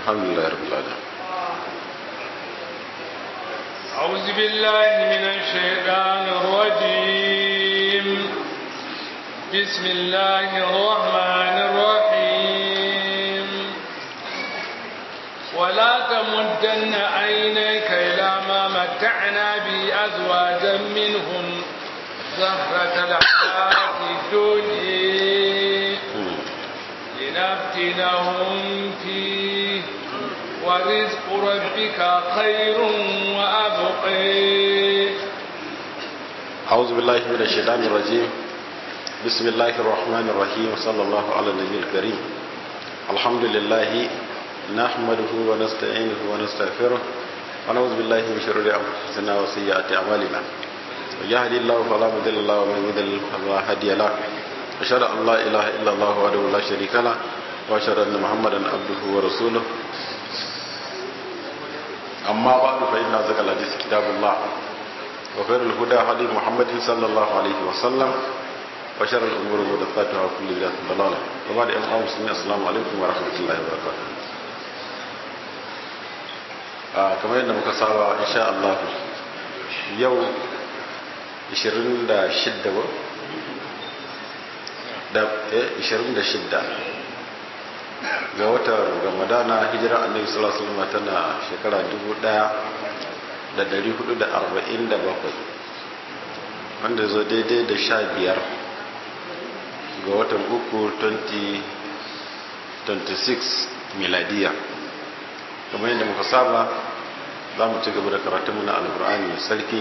alhamdulillah rabbil alamin أعوذ بالله من الشيطان الرجيم بسم الله الرحمن الرحيم ولا تمدن عينيك إلى ما متعنا به أزواجا منهم زهرة الحياة الدنيا لنفتنهم فيه ورزق ربك خير وأبقي أعوذ بالله من الشيطان الرجيم بسم الله الرحمن الرحيم صلى الله على النبي الكريم الحمد لله نحمده ونستعينه ونستغفره ونعوذ بالله من شرور أنفسنا وسيئات أعمالنا ويهدي الله فلا مضل له ومن يضلل فلا هادي له أشهد أن لا إله إلا الله وحده لا شريك له وأشهد أن محمدا عبده ورسوله أما بعد فإن أصدق الحديث كتاب الله وخير الهدى هدي محمد صلى الله عليه وسلم وشر الأمور محدثاتها وكل بدعة ضلالة وبعد أيها المسلمين السلام عليكم ورحمة الله وبركاته آه كما يندم كسابة إن شاء الله يوم 26 da 26 ga watan ramadana hijira annabi sallallahu alaihi wasallam tana shekara 1447 wanda zo daidai da 15 ga watan uku 2026 miladiya kamar yadda muka saba za mu ci gaba da karatunmu na alkur'ani mai sarki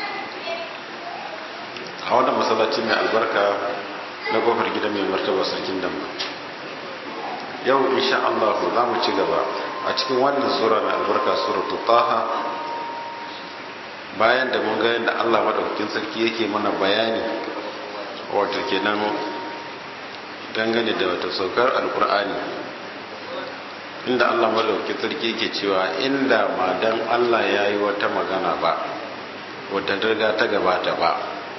a wannan masallaci mai albarka na kofar gida mai martaba sarkin damba yau insha Allah za mu ci gaba a cikin wannan sura mai albarka suratu taha bayan da mun ga yadda Allah madaukakin sarki yake mana bayani wato kenan dangane da wata saukar alkur'ani inda Allah madaukakin sarki yake cewa inda ma dan Allah ya yi wata magana ba wata riga ta gabata ba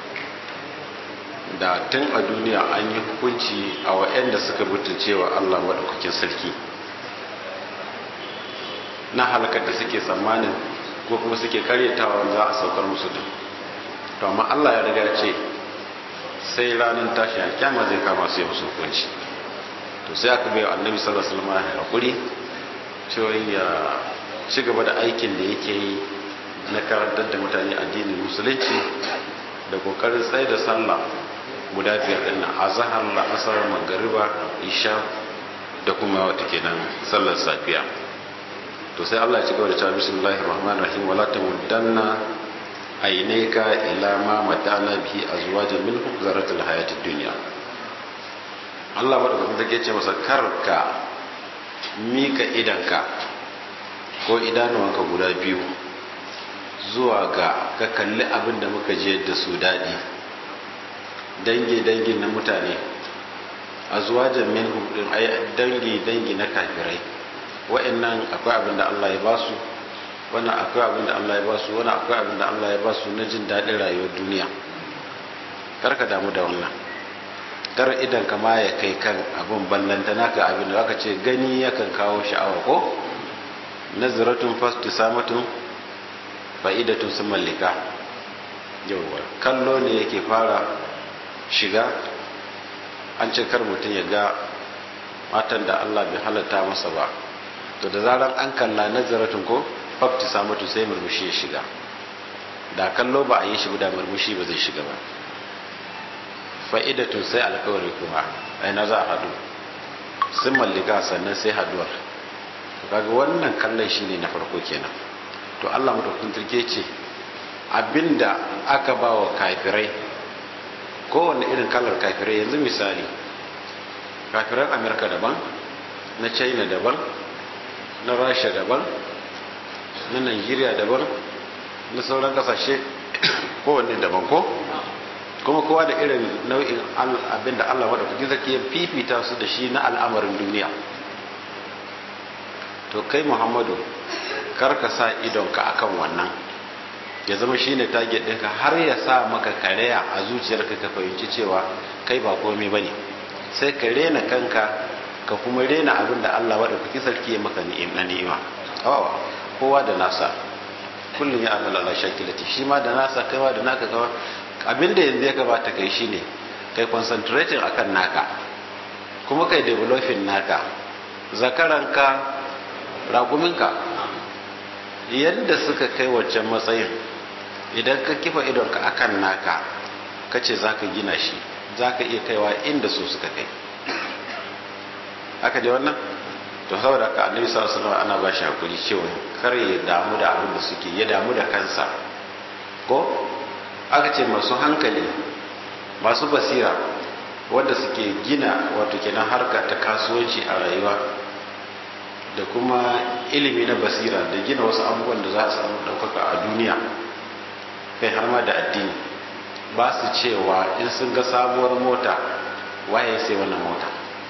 da tun a duniya an yi hukunci a wa'anda suka butulce wa Allah maɗaukakin sarki na halakar da suke tsammanin ko kuma suke karyatawa za a saukar musu din to amma Allah ya riga ce sai ranar tashi a kyama zai kama su yi musu hukunci to sai aka bai annabi sallallahu alaihi wasallam ya hakuri cewa ya ci gaba da aikin da yake yi na karantar da mutane addinin musulunci da kokarin tsaye da sallah guda biyar din nan azhar la'asar magariba isha da kuma wata kenan sallar safiya to sai Allah ya ci gaba da cewa bismillahir rahmanir rahim wala tamuddanna aynaka ila ma mata'na bihi azwajan minhum zaratul hayatid dunya Allah madaukakin take ce masa karka mika idanka ko idanuwanka guda biyu zuwa ga ka kalli abin da muka je da su daɗi dangi-dangi na mutane a zuwa jamin hudun dangi-dangi na kafirai wa'annan akwai abin da Allah ya ba su wannan akwai abin da Allah ya ba su wannan akwai abin da Allah ya ba su na jin daɗin rayuwar duniya kar ka damu da wannan kar idan ka ma ya kai kan abin ballanta naka abin da aka ce gani yakan kawo sha'awa ko nazaratun fastu samatun fa'idatun sun mallika yauwa kallo ne yake fara shiga an ce kar mutum ya ga matan da Allah bai halatta masa ba to da zarar an kalla nazaratun ko fakti samatu sai murmushi ya shiga da kallo ba a yi shi da murmushi ba zai shiga ba fa'idatun sai alkawari kuma aina za a hadu sun mallika sannan sai haduwar kaga wannan kallon shine na farko kenan to Allah madaukakin turke ce abinda aka ba wa kafirai kowane irin kalar kafirai yanzu misali kafiran amerika daban na china daban na rasha daban na nigeria daban na sauran kasashe kowanne daban ko kuma kowa da irin nau'in abinda Allah madaukakin sarki ya fifita su da shi na al'amarin duniya to kai muhammadu kar ka sa idonka akan wannan ya zama shine target ɗinka har ya sa maka kareya a zuciyarka ka fahimci cewa kai ba komai bane sai ka rena kanka ka kuma rena abin da Allah maɗaukaki sarki ya maka na ni'ima awawa kowa da nasa kullum ya amala Allah shakilati shi ma da nasa kaiwa da naka kawa abin da yanzu ya gabata kai shine kai concentrating akan naka kuma kai developing naka zakaranka rakuminka yadda suka kai waccan matsayin idan ka kifa idonka akan naka kace zaka gina shi zaka iya kaiwa inda su suka kai haka dai wannan to saboda haka annabi sallallahu alaihi wasallam ana ba shi hakuri cewa kar ya damu da abin da suke ya damu da kansa ko aka ce masu hankali masu basira wanda suke gina wato kenan harka ta kasuwanci a rayuwa da kuma ilimi na basira da gina wasu abubuwan da za su samu ɗaukaka a duniya kai har ma da addini ba su cewa in sun ga sabuwar mota waye sai wannan mota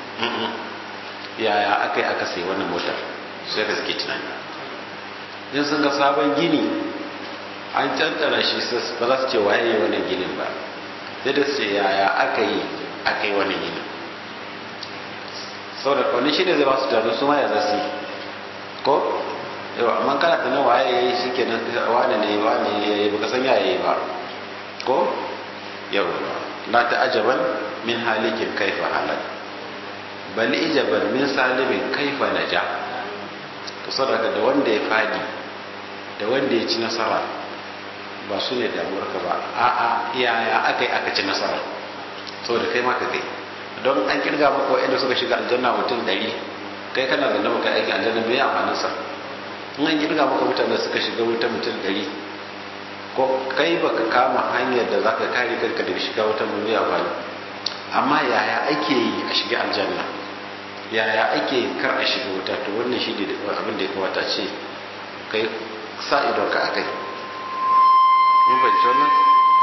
yaya aka yi aka sai wannan motar sai ka suke tunani in sun ga sabon gini an cancana shi ba za su ce waye wannan ginin ba sai da su yaya aka yi aka yi wannan ginin sau da wani shi ne zai ba su tunanin su ma ya zasu ko yau amma kana tunan waye ya yi shi ke nan wane ne wane ya yi baka san yaya yi ba ko yau na ta ajaban min halikin kaifa halal bal ijaban min salimin kaifa naja to sadaka da wanda ya fadi da wanda ya ci nasara ba su ne damuwarka ba a'a yaya aka yi aka ci nasara saboda kai ma ka kai don an kirga maka wa'anda suka shiga aljanna mutum ɗari kai kana zanne maka aikin aljanna mai amfanin sa in an kirga maka mutane suka shiga wuta mutum ɗari ko kai baka kama hanyar da zaka kare kanka daga shiga wuta mai amfani amma yaya ake yi a shiga aljanna yaya ake kar a shiga wuta to wannan shi ne abin da ya kamata ce kai sa idon ka akai mun fahimci wannan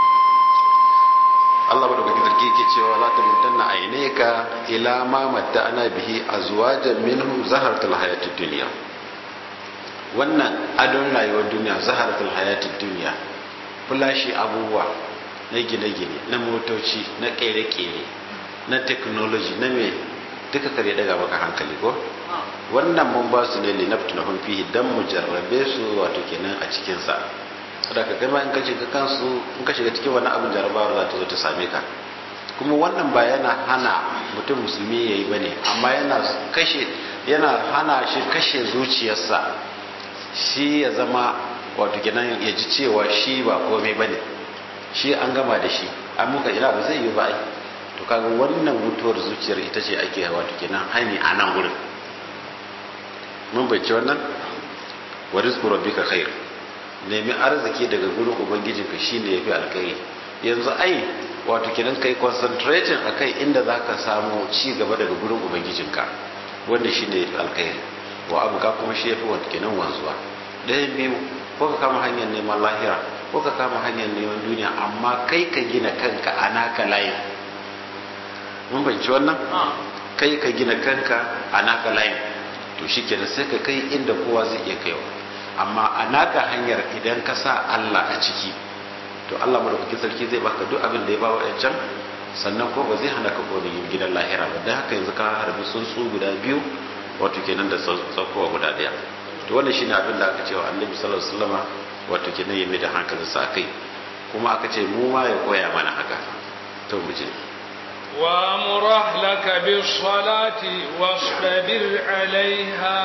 Allah madaukakin sarki yake cewa la tamutanna aynaka ila ma matta'ana bihi azwajan minhum zaharatul hayatid dunya wannan adon rayuwar duniya zaharatul hayatid dunya fulashi abubuwa na gine-gine na motoci na kere-kere na technology na me duka kare daga maka hankali ko wannan mun ba su ne linaftunahum fihi dan mu jarrabe su wato kenan a cikin sa da ka kai ma in ka shiga kansu in ka shiga cikin wani abin jarrabawar za ta zo ta same ka kuma wannan ba yana hana mutum musulmi yayi bane amma yana kashe yana hana shi kashe zuciyarsa shi ya zama wato kenan ya ji cewa shi ba komai bane shi an gama da shi an muka ina ba zai yi ba ai to kaga wannan mutuwar zuciyar ita ce ake wato kenan hani a nan gurin mun bai ci wannan wa rizqu rabbika khair nemi arziki daga gurin ubangijinka shine yafi alkhairi yanzu ai wato kenan kai concentrating akai inda zaka samu ci gaba daga gurin ubangijinka wanda shine yafi alkhairi wa abuka kuma shi yafi wato kenan wanzuwa ɗayan biyu ko ka kama hanyar neman lahira ko ka kama hanyar neman duniya amma kai ka gina kanka a naka layin mun banci wannan kai ka gina kanka a naka layin to shi kenan sai ka kai inda kowa zai iya kaiwa amma a naka hanyar idan ka sa Allah a ciki to Allah madaukakin sarki zai baka duk abin da ya bawa can sannan ko ba zai hana ka kone yin gidan lahira ba dan haka yanzu ka harbi tsuntsu guda biyu wato kenan da tsakowa guda daya to wannan shine abin da aka cewa Annabi sallallahu alaihi wasallama wato kenan ya mai da hankalinsa kai kuma aka ce mu ma ya koya mana haka to mu je وامر أهلك بالصلاة واصطبر عليها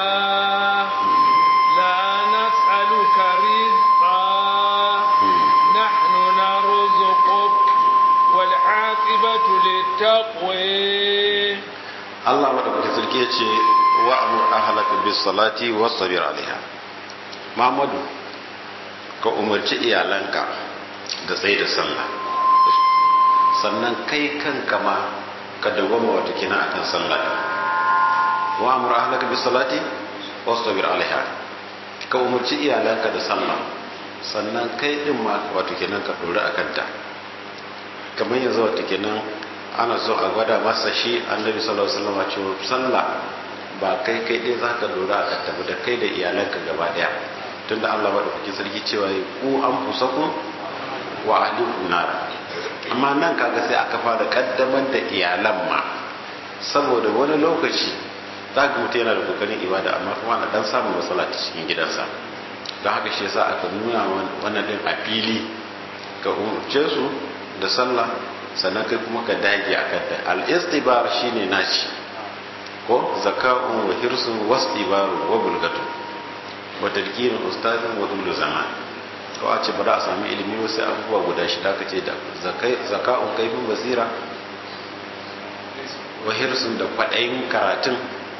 لا نسألك رزقا نحن نرزقك والعاقبة للتقوى الله مدبك سلكي وأمر أهلك بالصلاة واصطبر عليها محمد ka umarci iyalanka da tsaye da sallah sannan kai kanka ma ka dawwama wata kina akan sallah wa amur ahlaka bis salati wastabir alaiha ka umarci iyalanka da sallah sannan kai din ma wato kenan ka dora akan ta kamar yanzu wato kenan ana so a gwada masa shi annabi sallallahu alaihi wasallam cewa sallah ba kai kai dai zaka dora akan ta ba da kai da iyalanka gaba daya tunda Allah madaukakin sarki cewa ku an fusakum wa ahlikum nar amma nan kaga sai aka fara kaddamar da iyalan ma saboda wani lokaci za ga mutum yana da kokarin ibada amma kuma na dan samun matsala ta cikin gidansa don haka shi yasa aka nuna wannan din a fili ka umarce su da sallah sannan kai kuma ka dage a kanta al-istibar shine naci ko zaka'un wa hirsun wasdibaru wa bulgatu wa tadkirin ustazin wa dullu zaman ko a ce ba za a sami ilimi wasu abubuwa guda shida ka ce da zaka'un kaifin basira wa hirsun da kwaɗayin karatun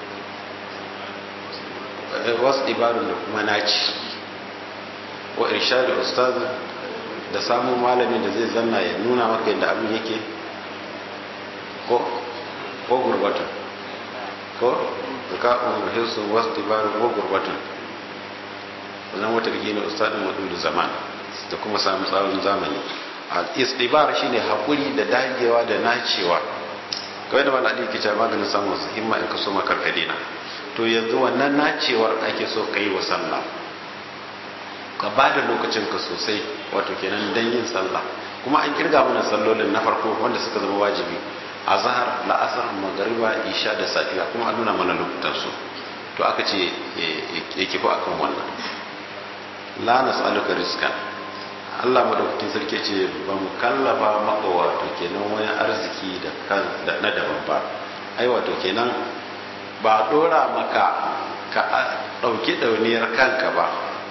wasu ibarun da kuma naci wa irshadu ustaz da samun malamin da zai zanna ya nuna maka yadda abin yake ko ko gurbatun ko zaka'un wa hirsun wasu ibarun ko gurbatun wannan wata rigi ne ustadin waɗanda zaman da kuma samun tsawon zamani al-istibar shine hakuri da dagewa da nacewa kawai da wani adi ke cewa maganin samun su himma in ka so makarkade na to yanzu wannan nacewar ake so ka yi wa sallah ka ba da lokacin ka sosai wato kenan dan yin sallah kuma an kirga mana sallolin na farko wanda suka zama wajibi a zahar la'asar magariba isha da safiya kuma an nuna mana lokutan su to aka ce ya kifo akan wannan la nas'aluka rizqan Allah madaukakin sarki ce ba mu kallafa maka wato kenan wani arziki da kan da na daban ba ai wato kenan ba dora maka ka dauki dauniyar kanka ba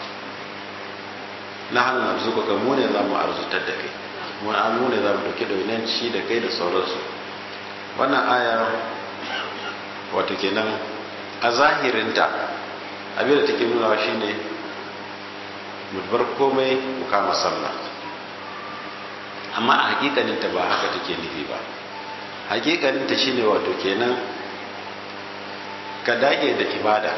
na hannun arzuka ka mu ne za mu arzutar da kai mun an mu ne za mu dauki dauniyar ci da kai da sauransu wannan aya wato kenan a zahirinta abin da take nuna shine mu bar komai mu kama sallah amma a hakikaninta ba haka take nufi ba hakikaninta shine wato kenan ka dage da ibada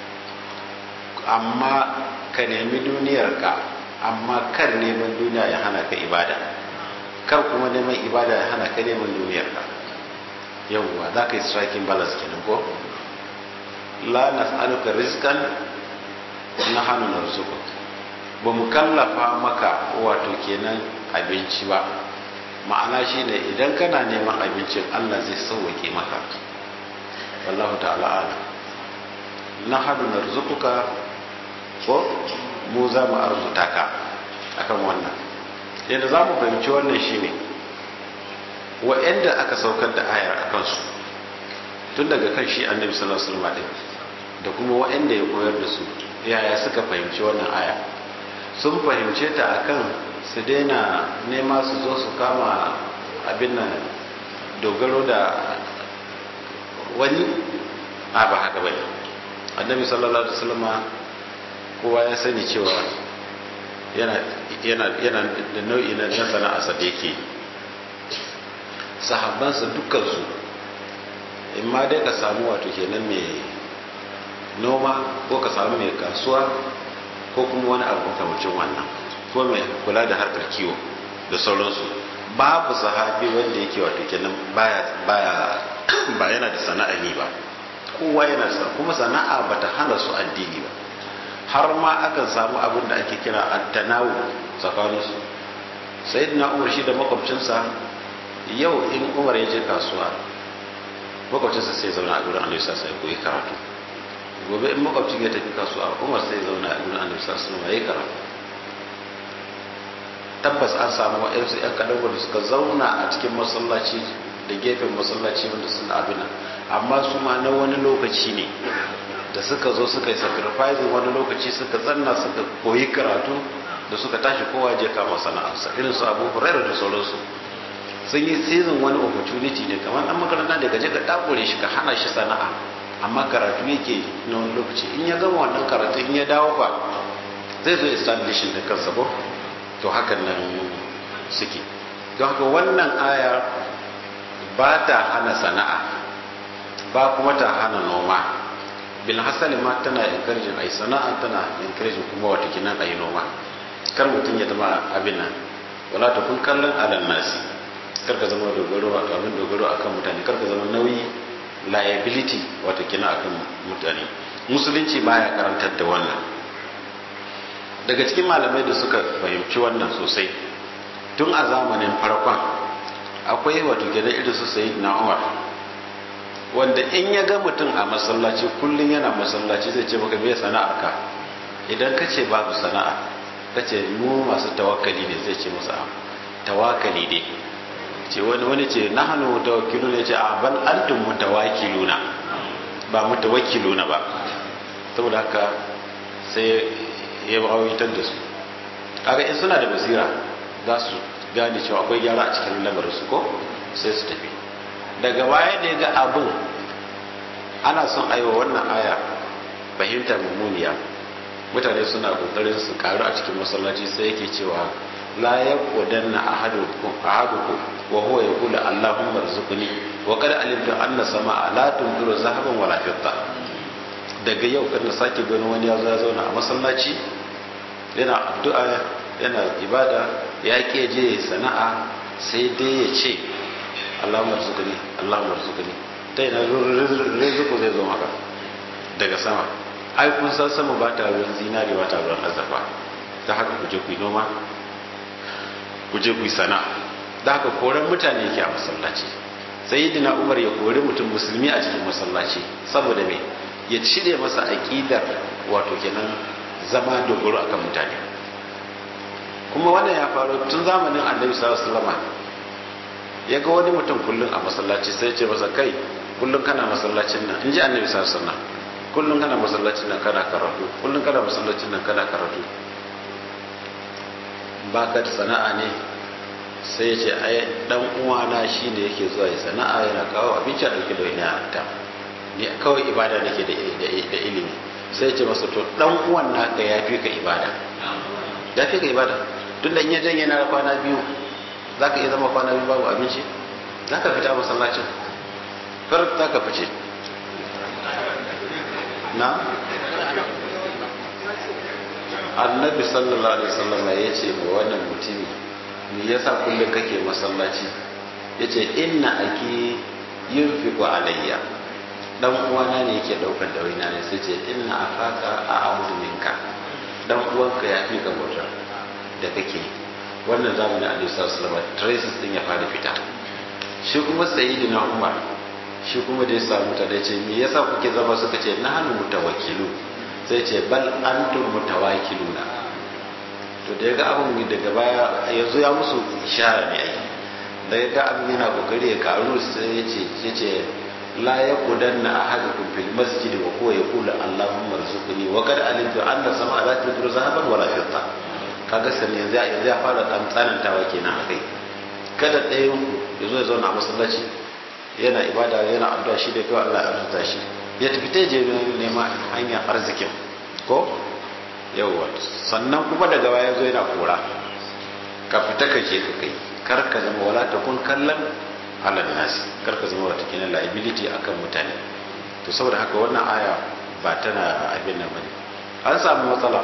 amma ka nemi duniyarka amma kar neman duniya ya hana ka ibada kar kuma neman ibada ya hana ka neman duniyarka yawwa za ka yi striking balance kenan ko la nas'aluka rizqan nahnu narzuquka ba mu kallafa maka wato kenan abinci ba ma'ana shi ne idan kana neman abincin allah zai sauwake maka wallahu ta'ala ala na hadu na rizukuka ko mu za mu arzuta ka akan wannan yadda za mu fahimci wannan shi ne wa'yanda aka saukar da ayar a kansu tun daga kan shi annabi sallallahu alaihi wasallam da kuma wa'yanda ya koyar da su yaya suka fahimci wannan aya sun fahimce ta akan su daina nema su zo su kama abin nan dogaro da wani a ba haka bai annabi sallallahu alaihi wasallam kowa ya sani cewa yana yana yana da nau'i na sana'arsa da yake sahabbansa dukkansu in ma dai ka samu wato kenan mai noma ko ka samu mai kasuwa ko kuma wani abu makamacin wannan ko mai kula da harkar kiwo da sauransu babu sahabi wanda yake wato kenan baya baya ba yana da sana'a ne ba kowa yana da kuma sana'a bata hana su addini ba har ma akan samu abin da ake kira at-tanawu tsakaninsu sayyidina umar shi da makwabcinsa yau in umar ya je kasuwa makwabcinsa sai zauna a gurin annabi sai koyi karatu gobe in makwabcin ya tafi kasuwa umar sai zauna a gurin annabi sallallahu alaihi wasallam karatu tabbas an samu wa'yansu yan kadan wanda suka zauna a cikin masallaci da gefen masallaci wanda suna abin nan amma su ma na wani lokaci ne da suka zo suka yi sacrificing wani lokaci suka zanna suka koyi karatu da suka tashi kowa je kama sana'arsa irin su abu hurairu da sauransu sun yi season wani opportunity ne kamar dan makaranta da gaje ka dakure shi ka hana shi sana'a amma karatu yake na wani lokaci in ya gama wannan karatu in ya dawo fa zai zo establishing da kansa ko to hakan nan suke don haka wannan aya ba ta hana sana'a ba kuma ta hana noma bil hasali ma tana encouraging ai sana'a tana encouraging kuma wata kinan ai noma kar mutum ya zama abin nan wala ta kun kallon alal nasi kar ka zama dogaro abin dogaro akan mutane kar ka zama nauyi liability wata kina akan mutane musulunci baya karantar da wannan daga cikin malamai da suka fahimci wannan sosai tun a zamanin farkon akwai wato gida irin su sayi na umar wanda in ya ga mutum a masallaci kullum yana masallaci zai ce maka me sana'ar ka idan ka ce babu sana'a ka ce mu masu tawakkali ne zai ce masa tawakkali ne ce wani wani ce na hannu mutawakkilu ne ce a bal antum mutawakkiluna ba mutawakkiluna ba saboda haka sai ya rawitar da su kaga in suna da basira za su gane cewa akwai gyara a cikin lamarin su ko sai su tafi daga baya da ya ga abin ana son aiwa wannan aya fahimtar mummuniya mutane suna kokarin su karu a cikin masallaci sai yake cewa la yaqudanna ahadukum ahadukum wa huwa yaqulu allahumma rzuqni wa qad alimtu anna sama'a la tumdiru zahaban wala fidda daga yau kan sake gani wani ya zo ya zauna a masallaci yana addu'a yana ibada ya ke je sana'a sai dai ya ce allahumma rzuqni allahumma rzuqni ta yana rizqu zai zo maka daga sama ai kun san sama ba ta ruwan zinari ba ta ruwan azurfa ta haka ku je ku yi noma ku je ku yi sana'a da haka koran mutane yake a masallaci sai dina umar ya kori mutum musulmi a cikin masallaci saboda me ya cire masa aƙidar wato kenan zama dogaro akan mutane kuma wannan ya faru tun zamanin annabi sallallahu alaihi wasallam ya ga wani mutum kullum a masallaci sai ya ce masa kai kullum kana masallacin nan in ji annabi sallallahu alaihi wasallam kullum kana masallacin nan kana karatu kullum kana masallacin nan kana karatu baka da sana'a ne sai ya ce ai dan uwana shine yake zuwa ya sana'a yana kawo abinci a dauke da wani ta ni kawai ibada nake da da ilimi sai ya ce masa to dan uwan naka ya fi ka ibada ya fi ka ibada tun da in ya janye na kwana biyu za ka iya zama kwana biyu babu abinci za ka fita masallacin kar za ka fice na annabi sallallahu alaihi wasallam ya ce ma wannan mutumi me yasa kullum kake masallaci yace inna aki yunfiqu alayya dan uwana ne yake daukar dawaina ne sai ce inna afaka a abudu minka dan uwanka ya fi ka bauta da kake wannan zamanin annabi sallallahu alaihi wasallam traces din ya fara fita shi kuma sayyidina umar shi kuma da ya samu ta da ce me yasa kuke zama suka ce na hannu mutawakkilu sai ce bal antum mutawakkiluna to da ya ga abin daga baya yanzu ya musu ishara ne ai da ya ga abin yana kokari ya karu sai ya ce ya ce la yaqudanna ahadukum fil masjid wa huwa yaqulu allahumma rzuqni wa qad alimtu anna sama'a la tudru zahaban wala fidda kaga sai yanzu yanzu ya fara dan tsanantawa kenan akai kada ɗayan ku ya zo ya zauna a masallaci yana ibada yana addu'a shi da kawai Allah ya arzuta shi ya tafi ta je neman hanyar arzikin ko yawwa sannan kuma daga baya zo yana kora ka fita ka je ka kai kar ka zama wala ta kun kallon alal nasi kar ka zama wata kinan liability akan mutane to saboda haka wannan aya ba tana abin nan bane an samu matsala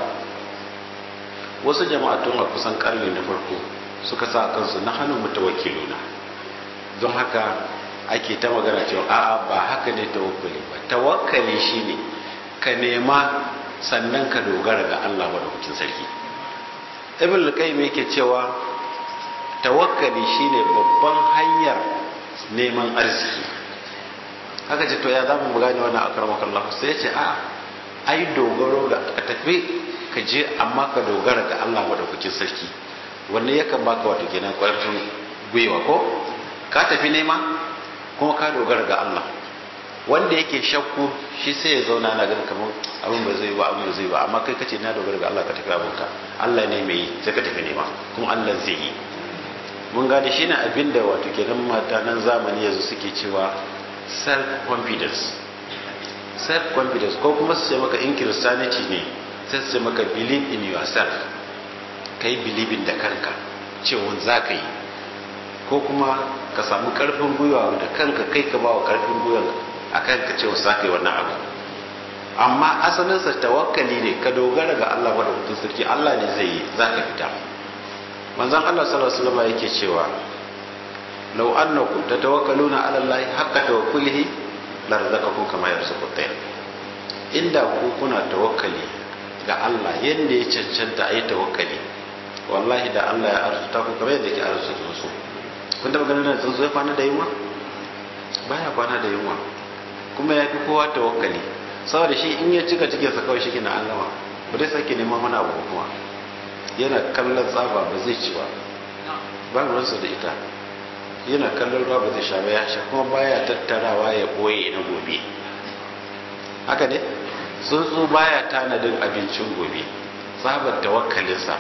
wasu jama'atun a kusan karni na farko suka sa kansu na hannun mutawakkiluna don haka ake ta magana cewa a'a ba haka ne tawakkali ba tawakkali shine ka nema sannan ka dogara ga Allah madaukakin sarki ibn al-qayyim yake cewa tawakkali shine babban hanyar neman arziki haka ce to ya zamu mu gane wannan akramakallah sai ya ce a ai dogaro ga ka tafi ka je amma ka dogara ga Allah madaukakin sarki wannan yakan baka wato kenan kwarfin gwiwa ko ka tafi nema kuma ka dogara ga Allah wanda yake shakku shi sai ya zauna na ganin kamar abin ba zai ba abin ba zai ba amma kai kace na dogara ga Allah ka tafi abinka Allah ne mai yi sai ka tafi nema kuma Allah zai yi mun gane shine abin da wato kenan matanan zamani yanzu suke cewa self confidence self confidence ko kuma su ce maka in christianity ne sai su ce maka believe in yourself kai believing da kanka cewa za ka yi ko kuma ka samu karfin gwiwa da kanka kai ka ba wa karfin gwiwa a kanka cewa za ka yi wannan abu amma asalinsa tawakkali ne ka dogara ga Allah wadda mutum sarki Allah ne zai yi za ka fita manzon Allah sallallahu alaihi wasallam yake cewa law annakum tatawakkaluna ala Allah haqqa tawakkulihi la razaqakum kama yarzuqu at-tayr inda ku kuna tawakkali ga Allah yanda ya cancanta ayi tawakkali wallahi da Allah ya arzuta ku kamar yadda ke arzuta su kun taba ganin tsuntsu ya kwana da yunwa baya kwana da yunwa kuma ya fi kowa tawakkali saboda shi in ya cika cikin sa kawai shi kina an gama ba zai sake neman wani abu kuma yana kallon tsaba ba zai ci ba ba ruwansa da ita yana kallon ruwa ba zai sha ba ya sha kuma baya tattarawa ya ɓoye na gobe haka ne tsuntsu baya tanadin abincin gobe tsabar tawakkalinsa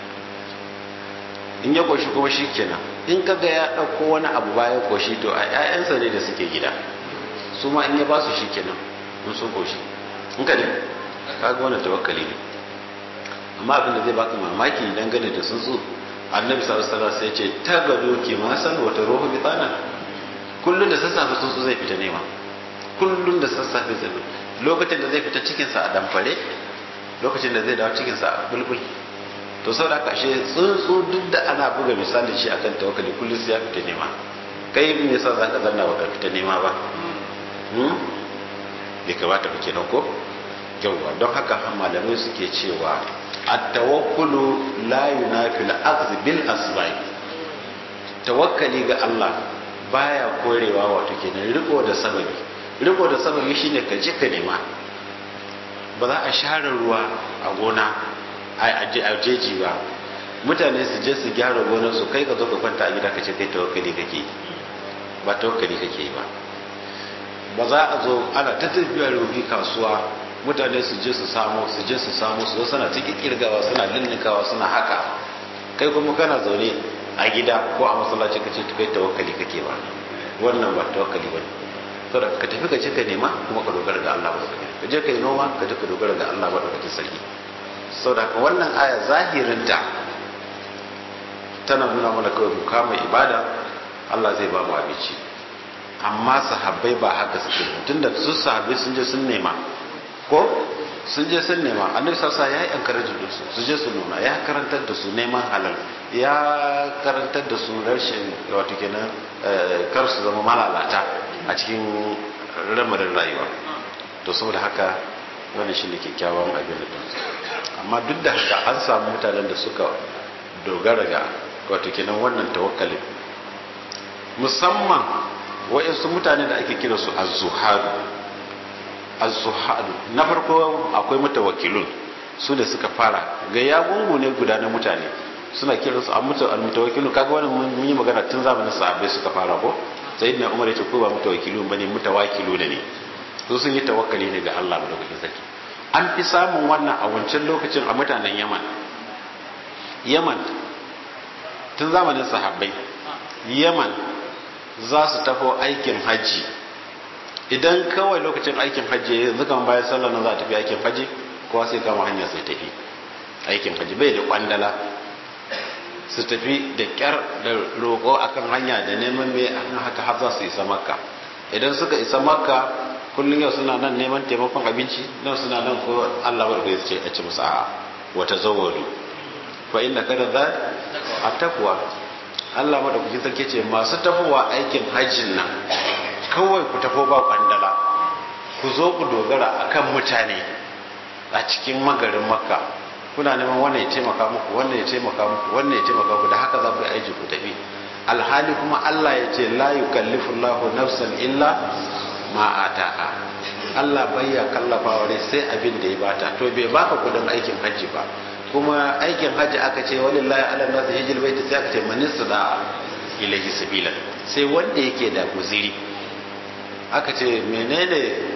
in ya koshi kuma shi kenan in kaga ya ɗauko wani abu bayan koshi to a 'ya'yansa ne da suke gida su ma in ya ba su shi kenan in sun koshi in ka ne kaga wannan tawakkali ne amma abin da zai baka mamaki dangane da tsuntsu annabi sallallahu alaihi wasallam sai ya ce ta gado ki ma san wata ruhu bitana kullun da sassafe tsuntsu zai fita nema kullun da sassafe zai lokacin da zai fita cikin sa a damfare lokacin da zai dawo cikin sa a bulbul to saboda haka ashe tsuntsu duk da ana buga misalin shi akan tawakkali kullun sai ya fita nema kai me yasa zaka zanna baka fita nema ba hmm bai kamata ba kenan ko yawwa don haka malamai suke cewa at-tawakkulu la yunafi al-akhdh bil asbab tawakkali ga Allah baya korewa wato kenan riko da sababi riko da sababi shine ka je ka nema ba za a share ruwa a gona a jeji ba mutane su je su gyara gonar su kai ka zo ka kwanta a gida ka ce kai tawakkali kake yi ba tawakkali kake yi ba ba za a zo ana ta tafiya rubi kasuwa mutane su je su samu su je su samu su zo suna cikin kirgawa suna lullunkawa suna haka kai kuma kana zaune a gida ko a masallaci ka ce kai tawakkali kake ba wannan ba tawakkali ba saboda ka tafi ka je ka nema kuma ka dogara ga Allah ba ka je ka yi noma ka je ka dogara ga Allah ba da kake sarki saboda haka wannan aya zahirinta tana nuna mana kawai mu kama ibada Allah zai ba mu abinci amma sahabbai ba haka suke tunda su sahabbai sun je sun nema ko sun je sun nema annabi sassa ya yi encourage da su su je su nuna ya karantar da su neman halal ya karantar da su rashin wato kenan kar su zama malalata a cikin ramarin rayuwa to saboda haka wannan shine kyakkyawan abin da amma duk da haka an samu mutanen da suka dogara ga wato kenan wannan tawakkalin musamman wa'insu mutane da ake kira su az-zuhadu az-zuhadu na farko akwai mutawakkilun su da suka fara ga ya gungu ne guda na mutane suna kira su al-mutawakkilu kaga wannan mun yi magana tun zamanin sahabbai suka fara ko sayyidina umar ya ce ko ba mutawakkilun bane mutawakkilu ne su sun yi tawakkali ne ga Allah madaukakin sarki an fi samun wannan a wancan lokacin a mutanen Yaman Yaman tun zamanin sahabbai Yaman za su tafi aikin hajji idan kawai lokacin aikin hajji yanzu kan bayan sallah nan za a tafi aikin hajji kowa sai kama hanya sai tafi aikin hajji bai da kwandala su tafi da kyar da roƙo akan hanya da neman mai akan haka har za su isa makka idan suka isa makka kullum yau suna nan neman taimakon abinci nan suna nan ko Allah bar ya ce a ci musu a wata zawadu fa inna kada za a takwa Allah madaukakin sarki ce masu tafowa aikin hajjin nan kawai ku tafo ba kwandala ku zo ku dogara akan mutane a cikin magarin makka kuna neman wannan ya taimaka muku wannan ya taimaka muku wannan ya taimaka muku da haka za ku yi aiki ku tafi alhali kuma Allah ya ce la yukallifu Allahu nafsan illa ma ataha Allah bayya kallafa wa sai abin da ya bata to bai baka kudin aikin hajji ba kuma aikin hajji aka ce walillahi ala nasu hijil baiti sai aka ce manista da ilahi sabila sai wanda yake da guziri aka ce menene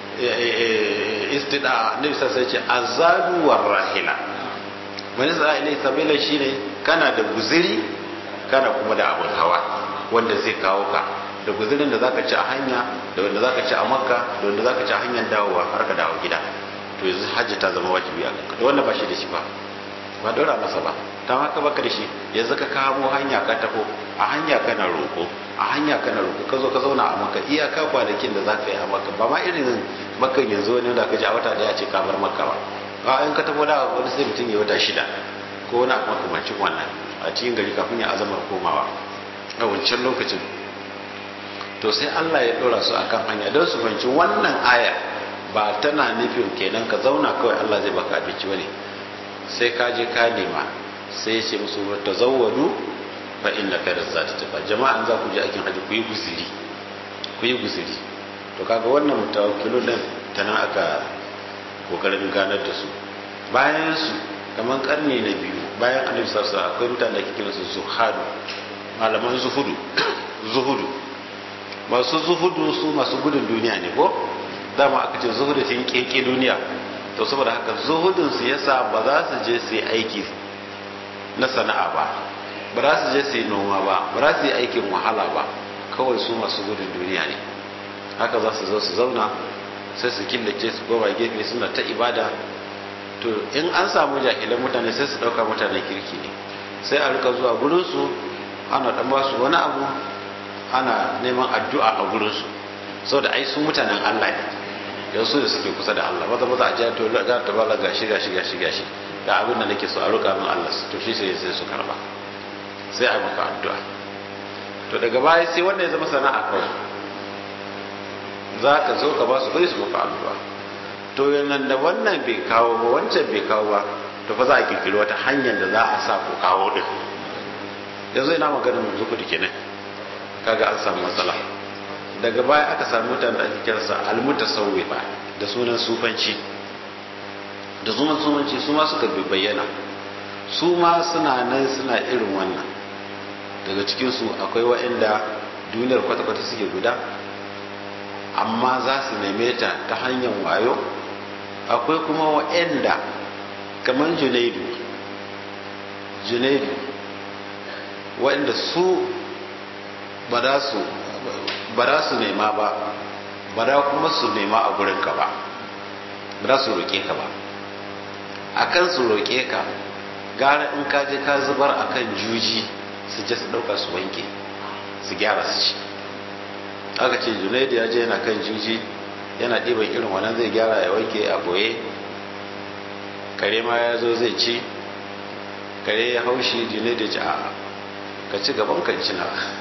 istida nabi sai ce azadu war rahila manista da ilahi sabila shine kana da guziri kana kuma da abun hawa wanda zai kawo ka da guzirin da zaka ci a hanya da wanda zaka ci a makka da wanda zaka ci a hanyar dawowa har ka dawo gida to yanzu hajji ta zama wajibi a kanka da wanda ba shi da shi ba ba dora masa ba ta haka baka da shi yanzu ka kamo hanya ka taho a hanya kana roko a hanya kana roko ka zo ka zauna a maka iyaka kwanakin da zaka yi a maka ba ma irin makan yanzu wani da ka ji a wata daya ce ka bar maka ba a in ka taho da wani sai mutum ya wata shida ko wani abu makamancin wannan a cikin gari kafin ya azamar komawa a wancan lokacin to sai Allah ya dora su akan hanya don su fahimci wannan aya ba tana nufin kenan ka zauna kawai Allah zai baka abinci bane sai ka je ka nema sai ya ce musu tazawwadu fa inna khayra zati taqa jama'an za ku je aikin haji ku yi guziri ku yi guziri to kaga wannan mutawakkilun din tana aka kokarin ganar da su bayan su kamar karni na biyu bayan annabi sallallahu alaihi akwai mutane da ke kiransu zuhadu malaman zuhudu zuhudu masu zuhudu su masu gudun duniya ne ko dama aka ce zuhudu sun keke duniya to saboda haka zuhudun su yasa ba za su je su yi aiki na sana'a ba ba za su je su yi noma ba ba za su yi aikin wahala ba kawai su masu gudun duniya ne haka za su zo su zauna sai su killace su goma gefe suna ta ibada to in an samu jahilan mutane sai su dauka mutanen kirki ne sai a rika zuwa gurinsu ana dan ba su wani abu ana neman addu'a a gurinsu sau da ai su mutanen allah ne yanzu da suke kusa da allah maza maza a jiya to ga ta bala gashi gashi gashi gashi ga abin da nake so a roƙa min allah to shi sai sai su karba sai a maka addu'a to daga baya sai wanda ya zama sana'a kawai za ka zo ka ba su kuɗi su maka addu'a to yanan da wannan bai kawo ba wancan bai kawo ba to fa za a kirkiri wata hanyar da za a sa ku kawo din yanzu ina maganin mu zuku dike ne kaga an samu matsala daga baya aka samu mutane da ake kiransa almutasawwifa da sunan sufanci da sunan sufanci su ma suka bayyana su ma suna nan suna irin wannan daga cikinsu akwai waɗanda duniyar kwata-kwata suke guda amma za su neme ta ta hanyar wayo akwai kuma waɗanda kamar junaidu junaidu waɗanda su ba za su nema ba ba da kuma su nema a gurinka ba ba za su roƙe ka ba a kan su roƙe ka gara in ka je ka zubar a kan juji su je su ɗauka su wanke su gyara su ci aka ce junaidu ya je yana kan juji yana ɗiban irin wannan zai gyara ya wanke a boye kare ma ya zo zai ci kare ya haushi junaidu ya ci a ka ci gaban kan ci na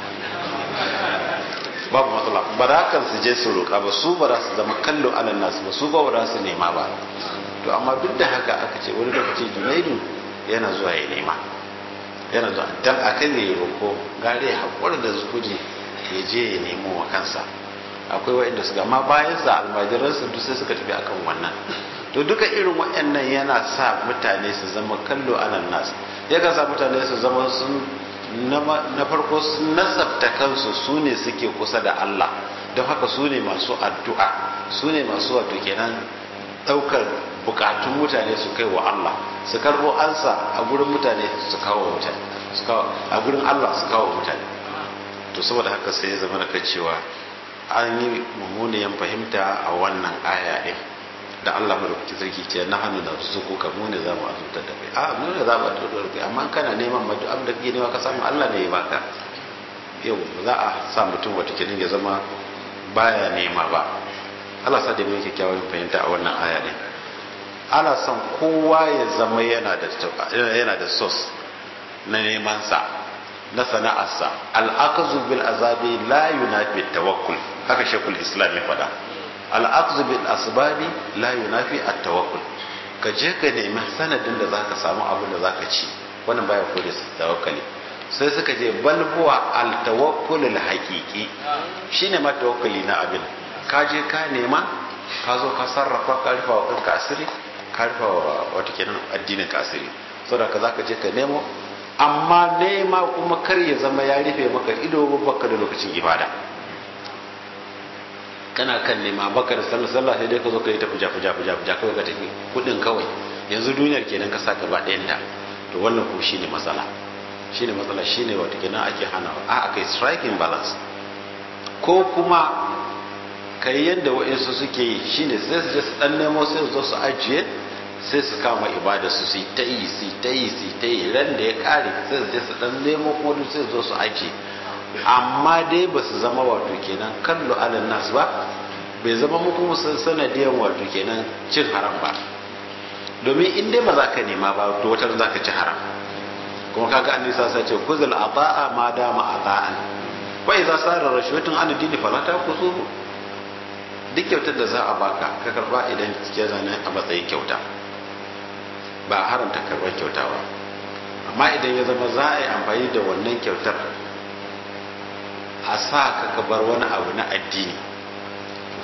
babu matsala ba za kan su je su roƙa ba su ba za su zama kallo alal nasu ba su ba ba za su nema ba to amma duk da haka aka ce wani lokaci junaidu yana zuwa ya nema yana zuwa dan akan ya yi roƙo gare ya haƙura da zuhudi ya je ya nemo wa kansa akwai waɗanda su gama bayan sa almajiransu duk sai suka tafi akan wannan to duka irin waɗannan yana sa mutane su zama kallo alal nasu yakan sa mutane su zama sun na farko sun nasabta kansu su ne suke kusa da Allah don haka su ne masu addu'a su ne masu wato kenan ɗaukar bukatun mutane su kai wa Allah su karɓo ansa a gurin mutane su kawo mutane a gurin Allah su kawo mutane to saboda haka sai ya zama da cewa an yi mummuniyan fahimta a wannan aya ɗin da Allah madaukaki sarki ce na hannu na su ko ka mu ne za mu azurtar da kai a mu ne za mu azurtar da kai amma kana neman madu abin da kake nema ka samu Allah ne ya baka yau za a sa mutum wata kenan ya zama baya nema ba Allah sa da mu yake kyawun fahimta a wannan aya din ana son kowa ya zama yana da yana da source na neman sa na sana'arsa al-aqzu bil azabi la yunafi tawakkul haka shekul islam ya faɗa al'aqzu bil asbabi la yunafi at-tawakkul ka je ka nemi sanadin da zaka samu abin da zaka ci wannan baya kore tawakkali sai suka je bal huwa al-tawakkul al-haqiqi shine ma tawakkali na abin ka je ka nema ka zo ka sarrafa ka rufa wa kanka asiri ka rufa wa wata kenan addinin ka asiri saboda ka zaka je ka nemo amma nema kuma kar ya zama ya rufe maka ido baka da lokacin ibada kana kan nema baka da sallah sallah sai dai ka zo ka yi ta fuja fuja fuja fuja kawai ka tafi kudin kawai yanzu duniyar kenan ka saka ba ɗayan ta to wannan ko shine matsala shine matsala shine wata kenan ake hanawa a akai striking balance ko kuma kai yadda wa'insu suke yi shine sai su je su dan nemo sai su zo su ajiye sai su kama ibada su su ta yi su ta yi su ta yi ran da ya kare sai su je su dan nemo kuma sai su zo su ajiye amma dai ba su zama wato kenan kallo alal nas ba bai zama muku sanadiyan wato kenan cin haram ba domin in dai ba za ka nema ba to wata za ka ci haram kuma kaga an nisa sai ce kuzul ata'a ma dama ata'an wa idza sara rashwatun an dini fala ta kuzu duk kyautar da za a baka ka karba idan ke zane a matsayin kyauta ba a haramta karbar kyauta ba amma idan ya zama za a yi amfani da wannan kyautar a sa ka ka bar wani abu na addini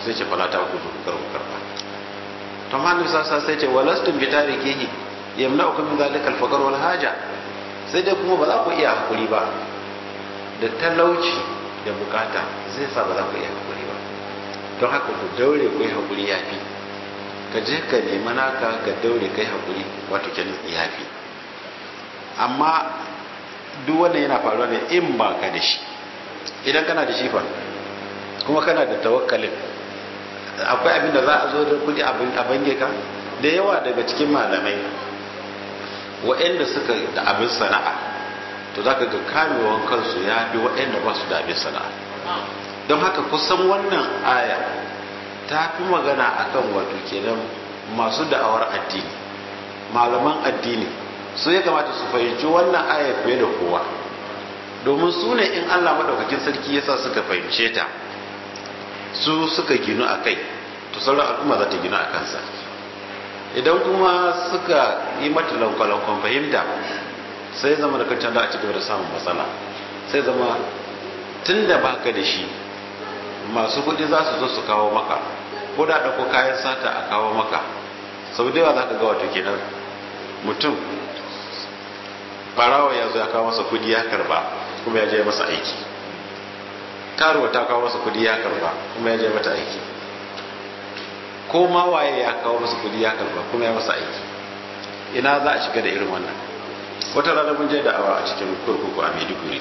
sai ce fala ta ku kar ku karba to amma annabi sallallahu sai ce walastum bi tarikihi yamna'ukum min zalika al-faqr wal haja sai dai kuma ba za ku iya hakuri ba da talauci da bukata zai sa ba za ku iya hakuri ba don haka ku daure ku yi hakuri yafi ka je ka nemi naka ka daure kai hakuri wato kenan yafi amma duk wanda yana faruwa ne in ba ka da shi idan kana da shi fa kuma kana da tawakkalin akwai abin da za a zo da kudi a bange ka da yawa daga cikin malamai waɗanda suka da abin sana'a to za ka ga kamewan kansu ya fi waɗanda ba su da abin sana'a don haka kusan wannan aya ta fi magana akan wato kenan masu da'awar addini malaman addini su ya kamata su fahimci wannan aya fiye da kowa domin su ne in allah maɗaukakin sarki yasa suka fahimce ta su suka ginu a kai to sauran al'umma za ta ginu a kansa idan kuma suka yi mata lankwalankwan fahimta sai zama da kancan da a cigaba da samun matsala sai zama tun da baka da shi masu kudi za su zo su kawo maka ko da ɗauko kayan sata a kawo maka sau da yawa za ka ga wato kenan mutum farawa ya zo ya kawo masa kudi ya karba kuma ya je masa aiki karuwa ta kawo masa kudi ya karba kuma ya je mata aiki ko ma waye ya kawo masa kudi ya karba kuma ya masa aiki ina za a shiga da irin wannan wata rana mun je da awa a cikin kurkuku a maiduguri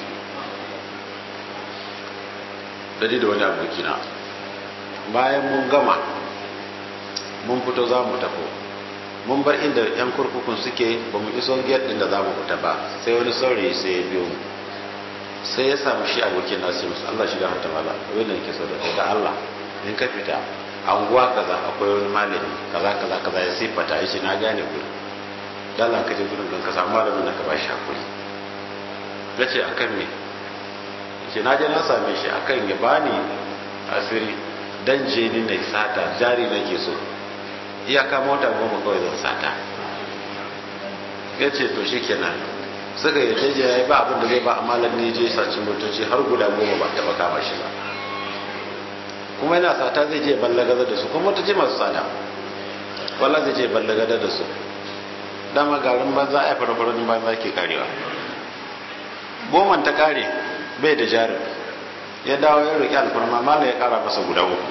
dadi da wani abokina bayan mun gama mun fito za mu tafo mun bar inda yan kurkukun suke ba mu iso gate din da za mu fita ba sai wani saurayi sai ya biyo mu sai ya samu shi abokin nasu musu Allah shiga mata mala wanda yake so da kai da Allah in ka fita anguwa kaza akwai wani malami kaza kaza kaza ya sifata ya ce na gane ku dala ka je gurin ka samu malamin da ka ba shi hakuri ya ce akan me ce na je na same shi akan ya bani asiri dan je ni na sata jari nake so iyaka mota goma kawai zan sata ya ce to shi kenan suka yi jeje ya yi ba abin da zai ba amma ne je saci motoci har guda goma ba taba kama shi ba kuma yana sata zai je ballagazar da su kuma motoci masu tsada wala zai je ballagazar da su dama garin banza a farfarin banza ke karewa goman ta kare bai da jarin ya dawo ya roƙi alfarma mala ya kara masa guda uku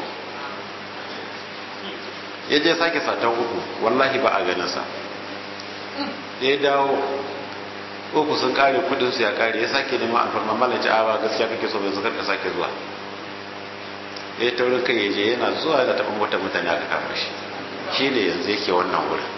ya je sake satan uku wallahi ba a ganinsa ya dawo uku sun kare kudin su ya kare ya sake nema alfarma malaci a ba gaskiya kake so bai zukar ka sake zuwa ya taurin kai ya je yana zuwa da taɓa mota mutane aka kama shi shi ne yanzu yake wannan wurin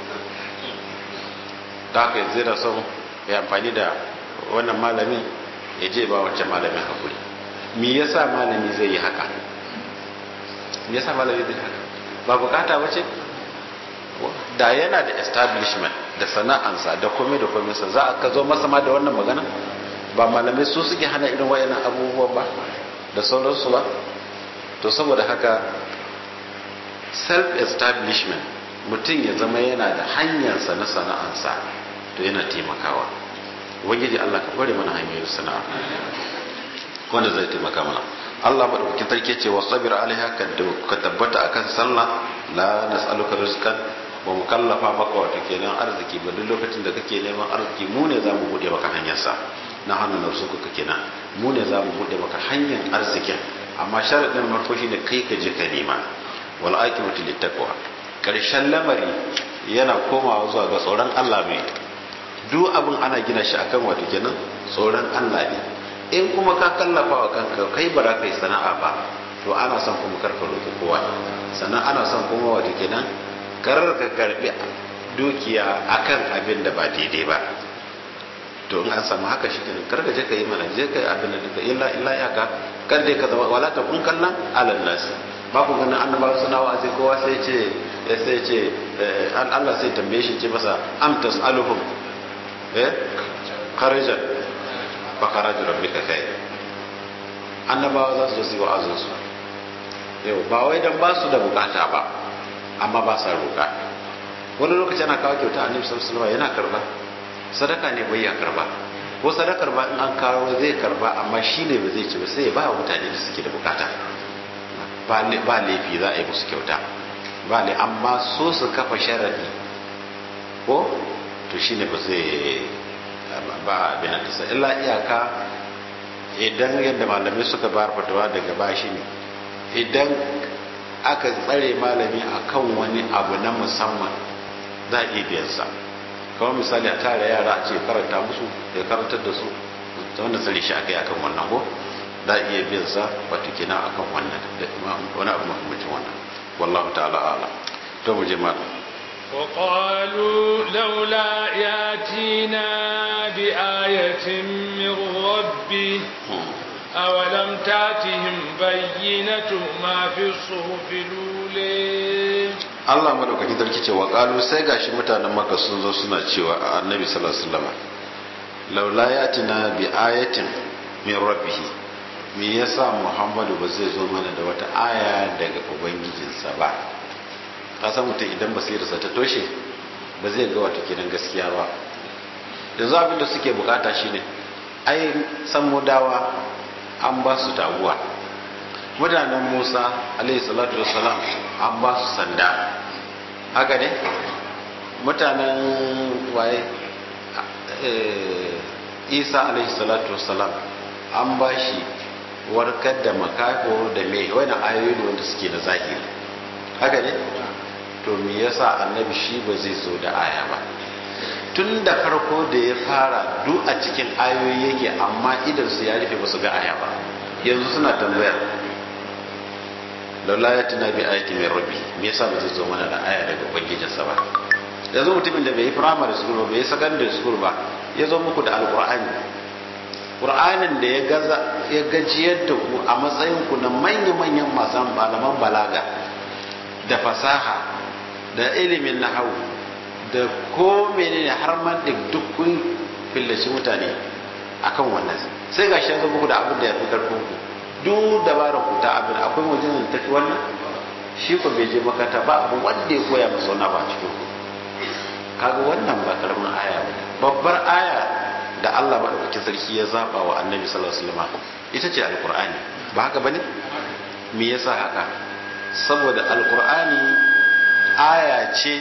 da haka yanzu da son ya amfani da wannan malamin ya je ba wancan malamin hakuri me yasa malami zai yi haka me yasa malami zai haka ba bukata wace da yana da establishment da sana'ansa da komai da komai sa za a ka zo masa ma da wannan magana ba malamai su suke hana irin wayannan abubuwan ba da sauransu ba to saboda haka self establishment mutum ya zama yana da hanyarsa na sana'ansa to yana taimakawa ubangiji Allah ka kware mana hanyoyin sana'a wanda zai taimaka mana Allah madaukakin sarki ce wasabir alaiha ka tabbata akan sallah la nas'aluka rizqan ba mu kallafa maka wato kenan arziki ba duk lokacin da kake neman arziki mu ne zamu bude maka hanyar sa na hannun narsuku ka kenan mu ne zamu bude maka hanyar arzikin amma sharadin farko shine kai ka je ka nema wal aqibatu littaqwa karshen lamari yana komawa zuwa ga tsoron Allah ne duk abin ana gina shi akan wato kenan tsoron Allah ne in kuma ka kallafa wa kanka kai ba za ka yi sana'a ba to ana son kuma karka roƙi kowa sannan ana son kuma wato kenan karar ka karbi dukiya akan abin da ba daidai ba to in an samu haka shi kenan kar ka je ka yi mana je ka yi abin da duka illa illa ya ka kar dai ka zama wala ta kun kallan alal nas ba ku ganin annabawa suna wa'azi kowa sai ce sai ce Allah sai tambaye shi ce masa am tasaluhum eh kharajan fa kharaju rabbika khair annabawa za su zo su yi wa'azin su yau ba wai dan ba su da bukata ba amma ba sa roƙa wani lokaci ana kawo kyauta annabi sallallahu alaihi yana karba sadaka ne bai ya karba ko sadakar ba in an kawo zai karba amma shi ne ba zai ci ba sai ya ba wa mutane da suke da bukata ba laifi za a yi musu kyauta ba ne amma so su kafa sharadi ko to shine ba zai ba abin da sa illa iyaka idan yadda malamai suka bayar fatawa daga bashi ne idan aka tsare malami akan wani abu na musamman za a iya biyan sa kamar misali a tare yara a ce karanta musu ya karantar da su ta wanda tsare shi aka yi akan wannan ko za a iya biyan sa wato kina akan wannan wani abu makamacin wannan wallahu ta'ala ala to mu je malam وقالوا لولا ياتينا بآية من ربه أولم تاتهم بينة ما في الصحف الأولى Allah madaukaki sarki ce wa qalu sai gashi mutanen Makka sun zo suna cewa a Annabi sallallahu alaihi wasallam laula yatina bi ayatin min rabbih me yasa Muhammadu ba zai zo mana da wata aya daga ubangijinsa ba ka san mutum idan basirarsa ta toshe ba zai ga wata kiran gaskiya ba yanzu abin da suke bukata shine ai san mudawa an ba su taguwa mutanen musa alaihi salatu wassalam an ba su sanda haka ne mutanen waye isa alaihi salatu wassalam an ba shi warkar da makako da mai wani ayoyi wanda suke na zahiri haka ne to me yasa annabi shi ba zai zo da aya ba tun da farko da ya fara duk a cikin ayoyi yake amma idan su ya rufe ba su ga aya ba yanzu suna tambayar laula ya tuna bi ayati mai rabbi me yasa ba zai zo mana da aya daga ubangijinsa ba yanzu mutumin da bai yi primary school ba bai yi secondary school ba ya zo muku da alqur'ani qur'anin da ya gaza ya gajiyar da ku a matsayin ku na manya-manyan masu malaman balaga da fasaha da ilimin nahawu da ko menene har man duk kun fillaci mutane akan wannan sai ga shi muku da abin da ya fi karfin ku duk dabarar ku ta abin akwai wajen da tafi wannan shi ko bai je makata ba abu wanda ya koya masa wani ba cikin ku kaga wannan ba karamin aya ba babbar aya da Allah madaukakin sarki ya zaba wa annabi sallallahu alaihi wasallam ita ce alqur'ani ba haka bane me yasa haka saboda alqur'ani aya ce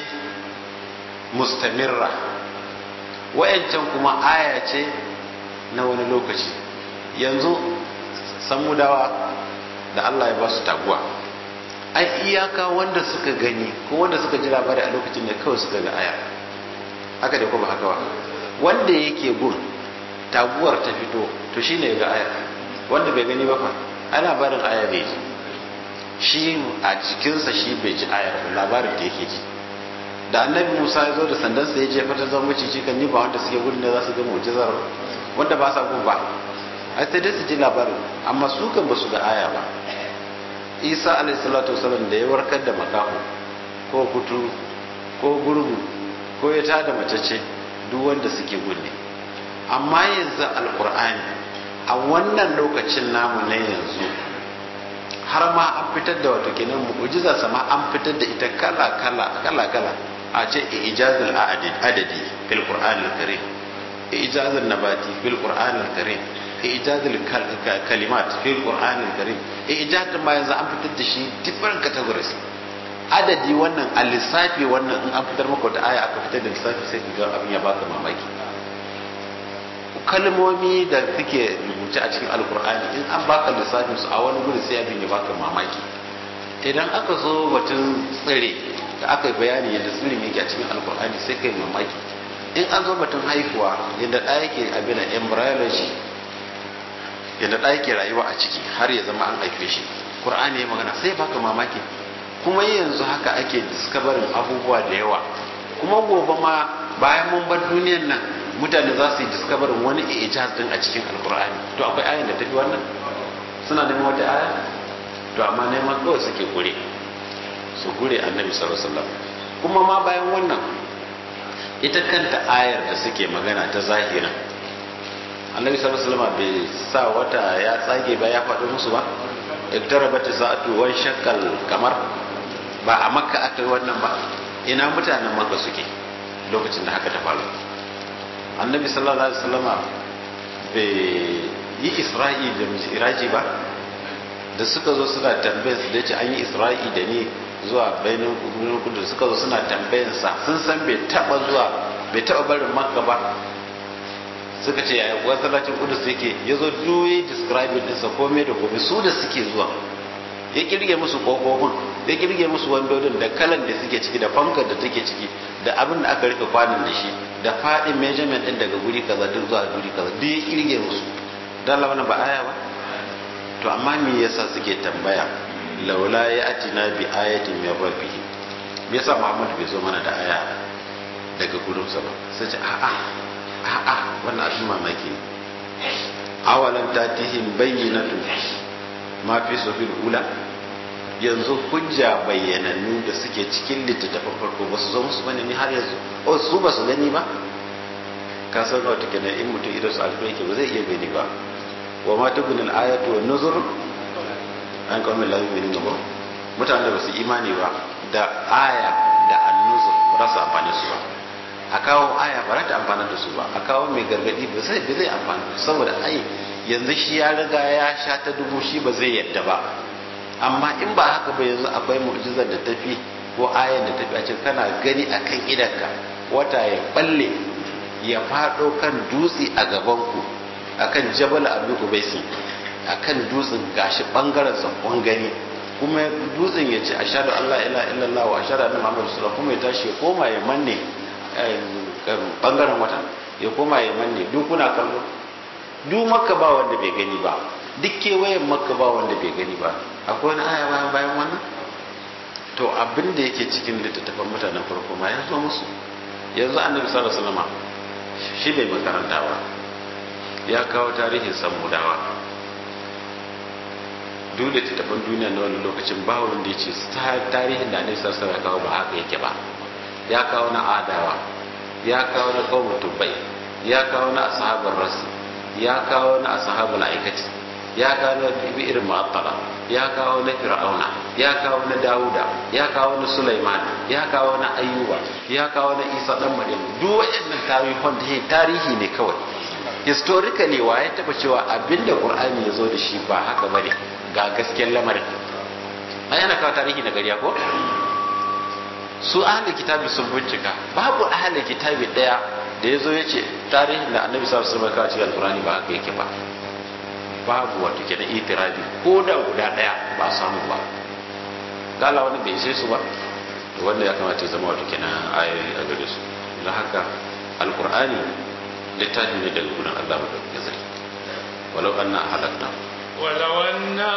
mustamirra wayancan kuma aya ce na wani lokaci yanzu samudawa da Allah ya ba su taguwa ai iyaka wanda suka gani ko wanda suka ji labari a lokacin da kawai suka ga aya haka da kuma haka ba wanda yake gun taguwar ta fito to shine ga aya wanda bai gani ba fa ana barin aya bai ji shi a cikinsa shi bai ji ayar ba labarin da yake ji da annabi musa ya zo da sandansa ya jefa ta zama maciji kan ni ba wanda suke gudun da za su ga mu'jizar wanda ba sa gun ba a sai dai su ji labarin amma su kan ba su ga aya ba isa alayhi salatu wasallam da ya warkar da makaho ko kutu ko gurgu ko ya tada macece duk wanda suke gunne amma yanzu alkur'ani a wannan lokacin namu na yanzu har ma an fitar da wato kenan mu'jiza sama an fitar da ita kala kala kala kala a ce ijazul adadi fil qur'anil karim ijazul nabati fil qur'anil karim ijazul kalimat fil qur'anil karim ijazul ma yanzu an fitar da shi different categories adadi wannan a lissafi wannan in an fitar maka wata aya aka fitar da lissafi sai ka ga abin ya baka mamaki kalmomi da suke rubuce a cikin alkur'ani in an baka lissafin su a wani guri sai abin ya baka mamaki idan aka zo batun tsire da aka yi bayani yadda tsirin yake a cikin alkur'ani sai kai mamaki in an zo batun haihuwa yadda ɗaya yake abin da embryology yadda ɗaya yake rayuwa a ciki har ya zama an haife shi qur'ani ya magana sai baka mamaki kuma yanzu haka ake discovering abubuwa da yawa kuma gobe ma bayan mun bar duniyan nan mutane za su yi discoverin wani ijaz din a cikin alkur'ani to akwai ayin da tafi wannan suna neman wata aya to amma neman kawai suke gure su gure annabi sallallahu alaihi wasallam kuma ma bayan wannan ita kanta ayar da suke magana ta zahirin annabi sallallahu alaihi wasallam bai sa wata ya tsage ba ya faɗo musu ba iktarabat sa'atu wan shakkal kamar ba a makka aka yi wannan ba ina mutanen makka suke lokacin da haka ta faru annabi sallallahu alaihi wasallama bai yi isra'i da miraji ba da suka zo suna tambayar su da ce an yi isra'i da ni zuwa bainin kudu suka zo suna tambayar sa sun san bai taba zuwa bai taba barin makka ba suka ce yaya masallacin kudus yake ya zo duwe describing ɗinsa komai da komai su da suke zuwa ya kirge musu kofofin ya kirge musu wandodin da kalan da suke ciki da fankar da take ciki da abin da aka rika kwanan da shi da faɗin measurement ɗin daga guri kaza duk zuwa guri kaza duk ya kirge musu dan lawana ba aya ba to amma me yasa suke tambaya laula ya atina bi ayatin min rabbihi me yasa Muhammad bai zo mana da aya daga gurinsa ba sai ce a'a a'a wannan abin mamaki ne awalan tatihim bayyinatu ma fi sufil ula yanzu hujja bayyanannu da suke cikin littattafan farko ba su zo musu bane ni har yanzu o su ba su gani ba ka san wata kenan in mutum idan su alfa yake ba zai iya gani ba wa ma tukunil ayatu wan nuzur an kawai la yu'minu ba mutanen da ba su imani ba da aya da annuzur ba za su amfani su ba a kawo aya ba za ta amfana da su ba a kawo mai gargadi ba zai ba zai amfana saboda ai yanzu shi ya riga ya sha ta dubu shi ba zai yadda ba amma in ba haka ba yanzu akwai mu'jizar da tafi ko ayan da tafi a cikin kana gani akan idanka wata ya balle ya fado kan dutse a gaban ku akan jabal abu ubaisin akan dutsen gashi bangaren sakon gani kuma dutsen ya ce ashhadu an la ilaha illallah wa ashhadu anna muhammadur rasulullah kuma ya tashi ya koma ya manne bangaren watan ya koma ya manne duk kuna kallo duk makka ba wanda bai gani ba duk kewayen makka ba wanda bai gani ba akwai wani aya bayan bayan wannan to abin da yake cikin littattafan mutanen farko ma ya zo musu yanzu annabi sallallahu alaihi wasallam shi bai makaranta ba ya kawo tarihin samudawa duk littattafan duniya na wani lokacin ba wanda ya ce tarihin da annabi sallallahu alaihi wasallam ya kawo ba haka yake ba ya kawo na adawa ya kawo na kawo tubai ya kawo na ashabar rasu ya kawo na ashabul aikati ya kawo na irin mu'attala ya kawo na fir'auna ya kawo na dawuda ya kawo na sulaiman ya kawo na ayyuba ya kawo na isa dan maryam duk waɗannan tarihin da tarihi ne kawai historically wa ya taba cewa abinda qur'ani ya zo da shi ba haka bane ga gaskiyar lamarin ai ana kawo tarihi na gariya ko su ahalin kitabi sun bincika babu ahalin kitabi daya da ya zo ya ce tarihin da annabi sa su maka cikin alkurani ba haka yake ba babu wato kenan itirabi ko da guda daya ba samu ba gala wani bai sai su ba to wanda ya kamata ya zama wato kenan ayoyi a gare su don haka alkur'ani littafi ne daga gudun allah madaukakin sarki walau anna halakna ولو أنا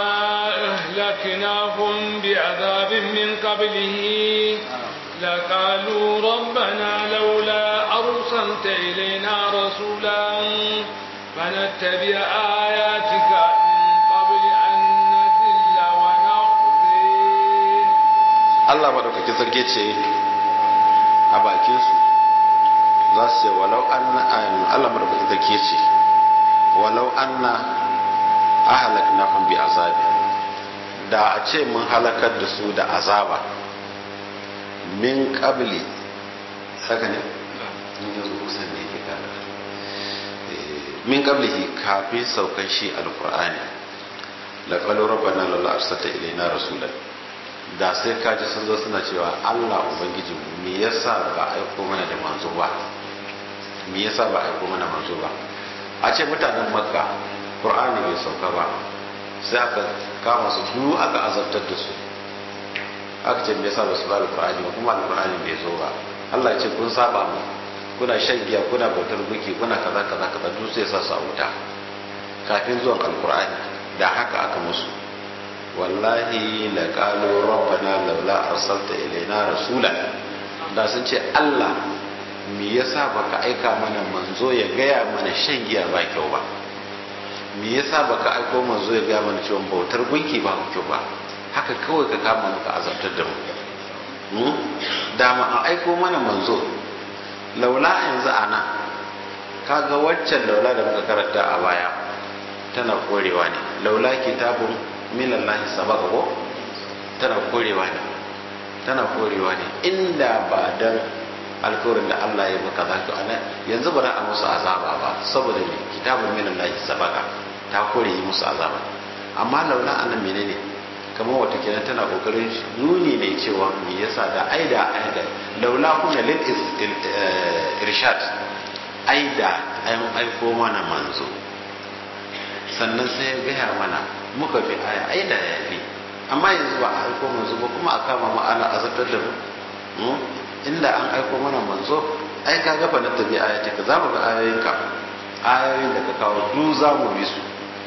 أهلكناهم بعذاب من قبله لقالوا ربنا لولا أرسلت إلينا رسولا فنتبع آياتك من قبل أن نذل ونخزي Allah maɗaukaki sarki ce a bakinsu za su ce walau an Allah maɗaukaki sarki ce walau an na ahalaknahum bi azabi da a ce mun halakar da su da azaba min qabli haka ne yanzu kusan ne ke kada min qablihi kafin saukan shi alqur'ani la qalu rabbana lalla arsalta ilaina rasulan da sai kaji sun zo suna cewa Allah ubangiji me yasa ba aiko mana da manzo ba me yasa ba aiko mana manzo ba a ce mutanen makka qur'ani bai sauka ba sai aka kama su duk aka azabtar da su aka ce me yasa ba su ba alqur'ani ba kuma alqur'ani bai zo ba Allah ya ce kun saba mu kuna shan giya kuna bautar buki kuna kaza kaza kaza duk sai sa su a wuta kafin zuwan alqur'ani da haka aka musu wallahi laqalu rabbana laula arsalta ilaina rasulan da sun ce Allah me yasa baka aika mana manzo ya gaya mana shan giya ba kyau ba me yasa baka aiko manzo ya gaya mana cewa bautar gunki ba kyau ba haka kawai ka kama muka azabtar da mu da ma an aiko mana manzo laula yanzu ana kaga waccan laula da muka karanta a baya tana korewa ne laula kitabun minallahi sabaka ko tana korewa ne tana korewa ne inda ba dan alkawarin da Allah ya maka za ka ana yanzu ba a musu azaba ba saboda me kitabun minallahi sabaka ta kore yi musu azaba amma laula anan menene kamar wata kenan tana kokarin nuni ne cewa me yasa da aida aida laula kuna lil irshad aida an aiko mana manzo sannan sai ya gaya mana muka bi aya aida ya fi amma yanzu ba a aiko manzo ba kuma a kama mu ana azabtar da mu inda an aiko mana manzo ai ka gafa na tabi ayatika za mu ga ayoyinka ayoyin da ka kawo duk za mu bi su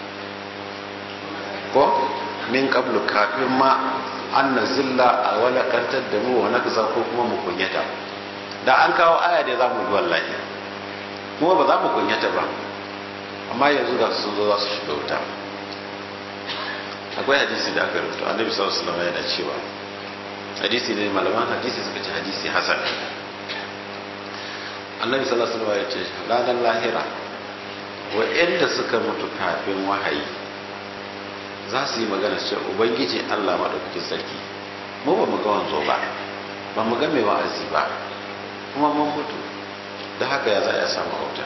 ko min qablu kafin ma an nazilla a walakantar da mu wa nakza ko kuma mu kunyata da an kawo aya da za mu bi wallahi kuma ba za mu kunyata ba amma yanzu ga sun zo za su shiga wuta akwai hadisi da aka rubuta annabi sallallahu alaihi wasallam yana cewa hadisi ne malaman hadisi suka ce hadisi hasan annabi sallallahu alaihi wasallam ya ce ranar lahira wa'anda suka mutu kafin wahayi za su yi magana cewa ubangiji Allah maɗaukakin sarki mu ba mu ga wanzo ba ba mu ga mai wa'azi ba kuma mun mutu da haka ya za a samu auta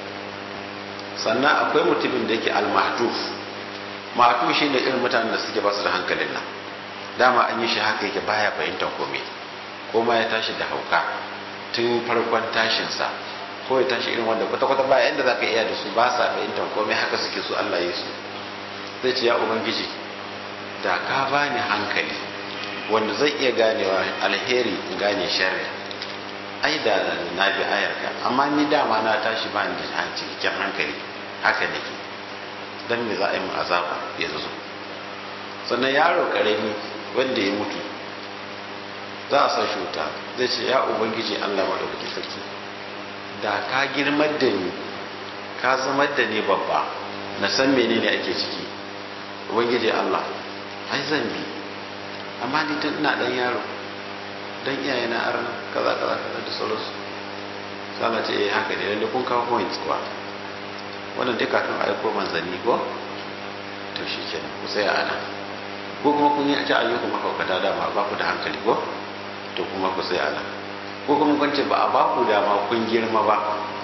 sannan akwai mutumin da yake al-mahduf mahduf shi ne irin mutanen da suke ba su da hankalin nan dama an yi shi haka yake baya fahimtar komai ko ma ya tashi da hauka tun farkon tashinsa ko ya tashi irin wanda kwata-kwata ba yadda za ka iya da su ba sa fahimtar komai haka suke su Allah ya su zai ce ya ubangiji da ka bani hankali wanda zai iya ganewa alheri in gane sharri ai da na bi ayarka amma ni dama na tashi ba ni da cikakken hankali haka nake dan me za a yi mu azaba yanzu sannan yaro karami wanda ya mutu za a sa shi wuta zai ce ya ubangiji Allah maɗaukaki sarki da ka girmar da ni ka zamar da ni babba na san menene ake ciki ubangiji Allah ai zan bi amma ni tun ina dan yaro dan iyaye na arna kaza kaza kaza da sauransu sana ce eh haka ne lalle kun kawo point kuwa wannan dai kafin aiko manzanni ko to shi kenan ku tsaya ana ko kuma kun yi ta ayyukan mahaukata dama ba ku da hankali ko to kuma ku tsaya ana ko kuma kun ce ba a ba ku dama kun girma ba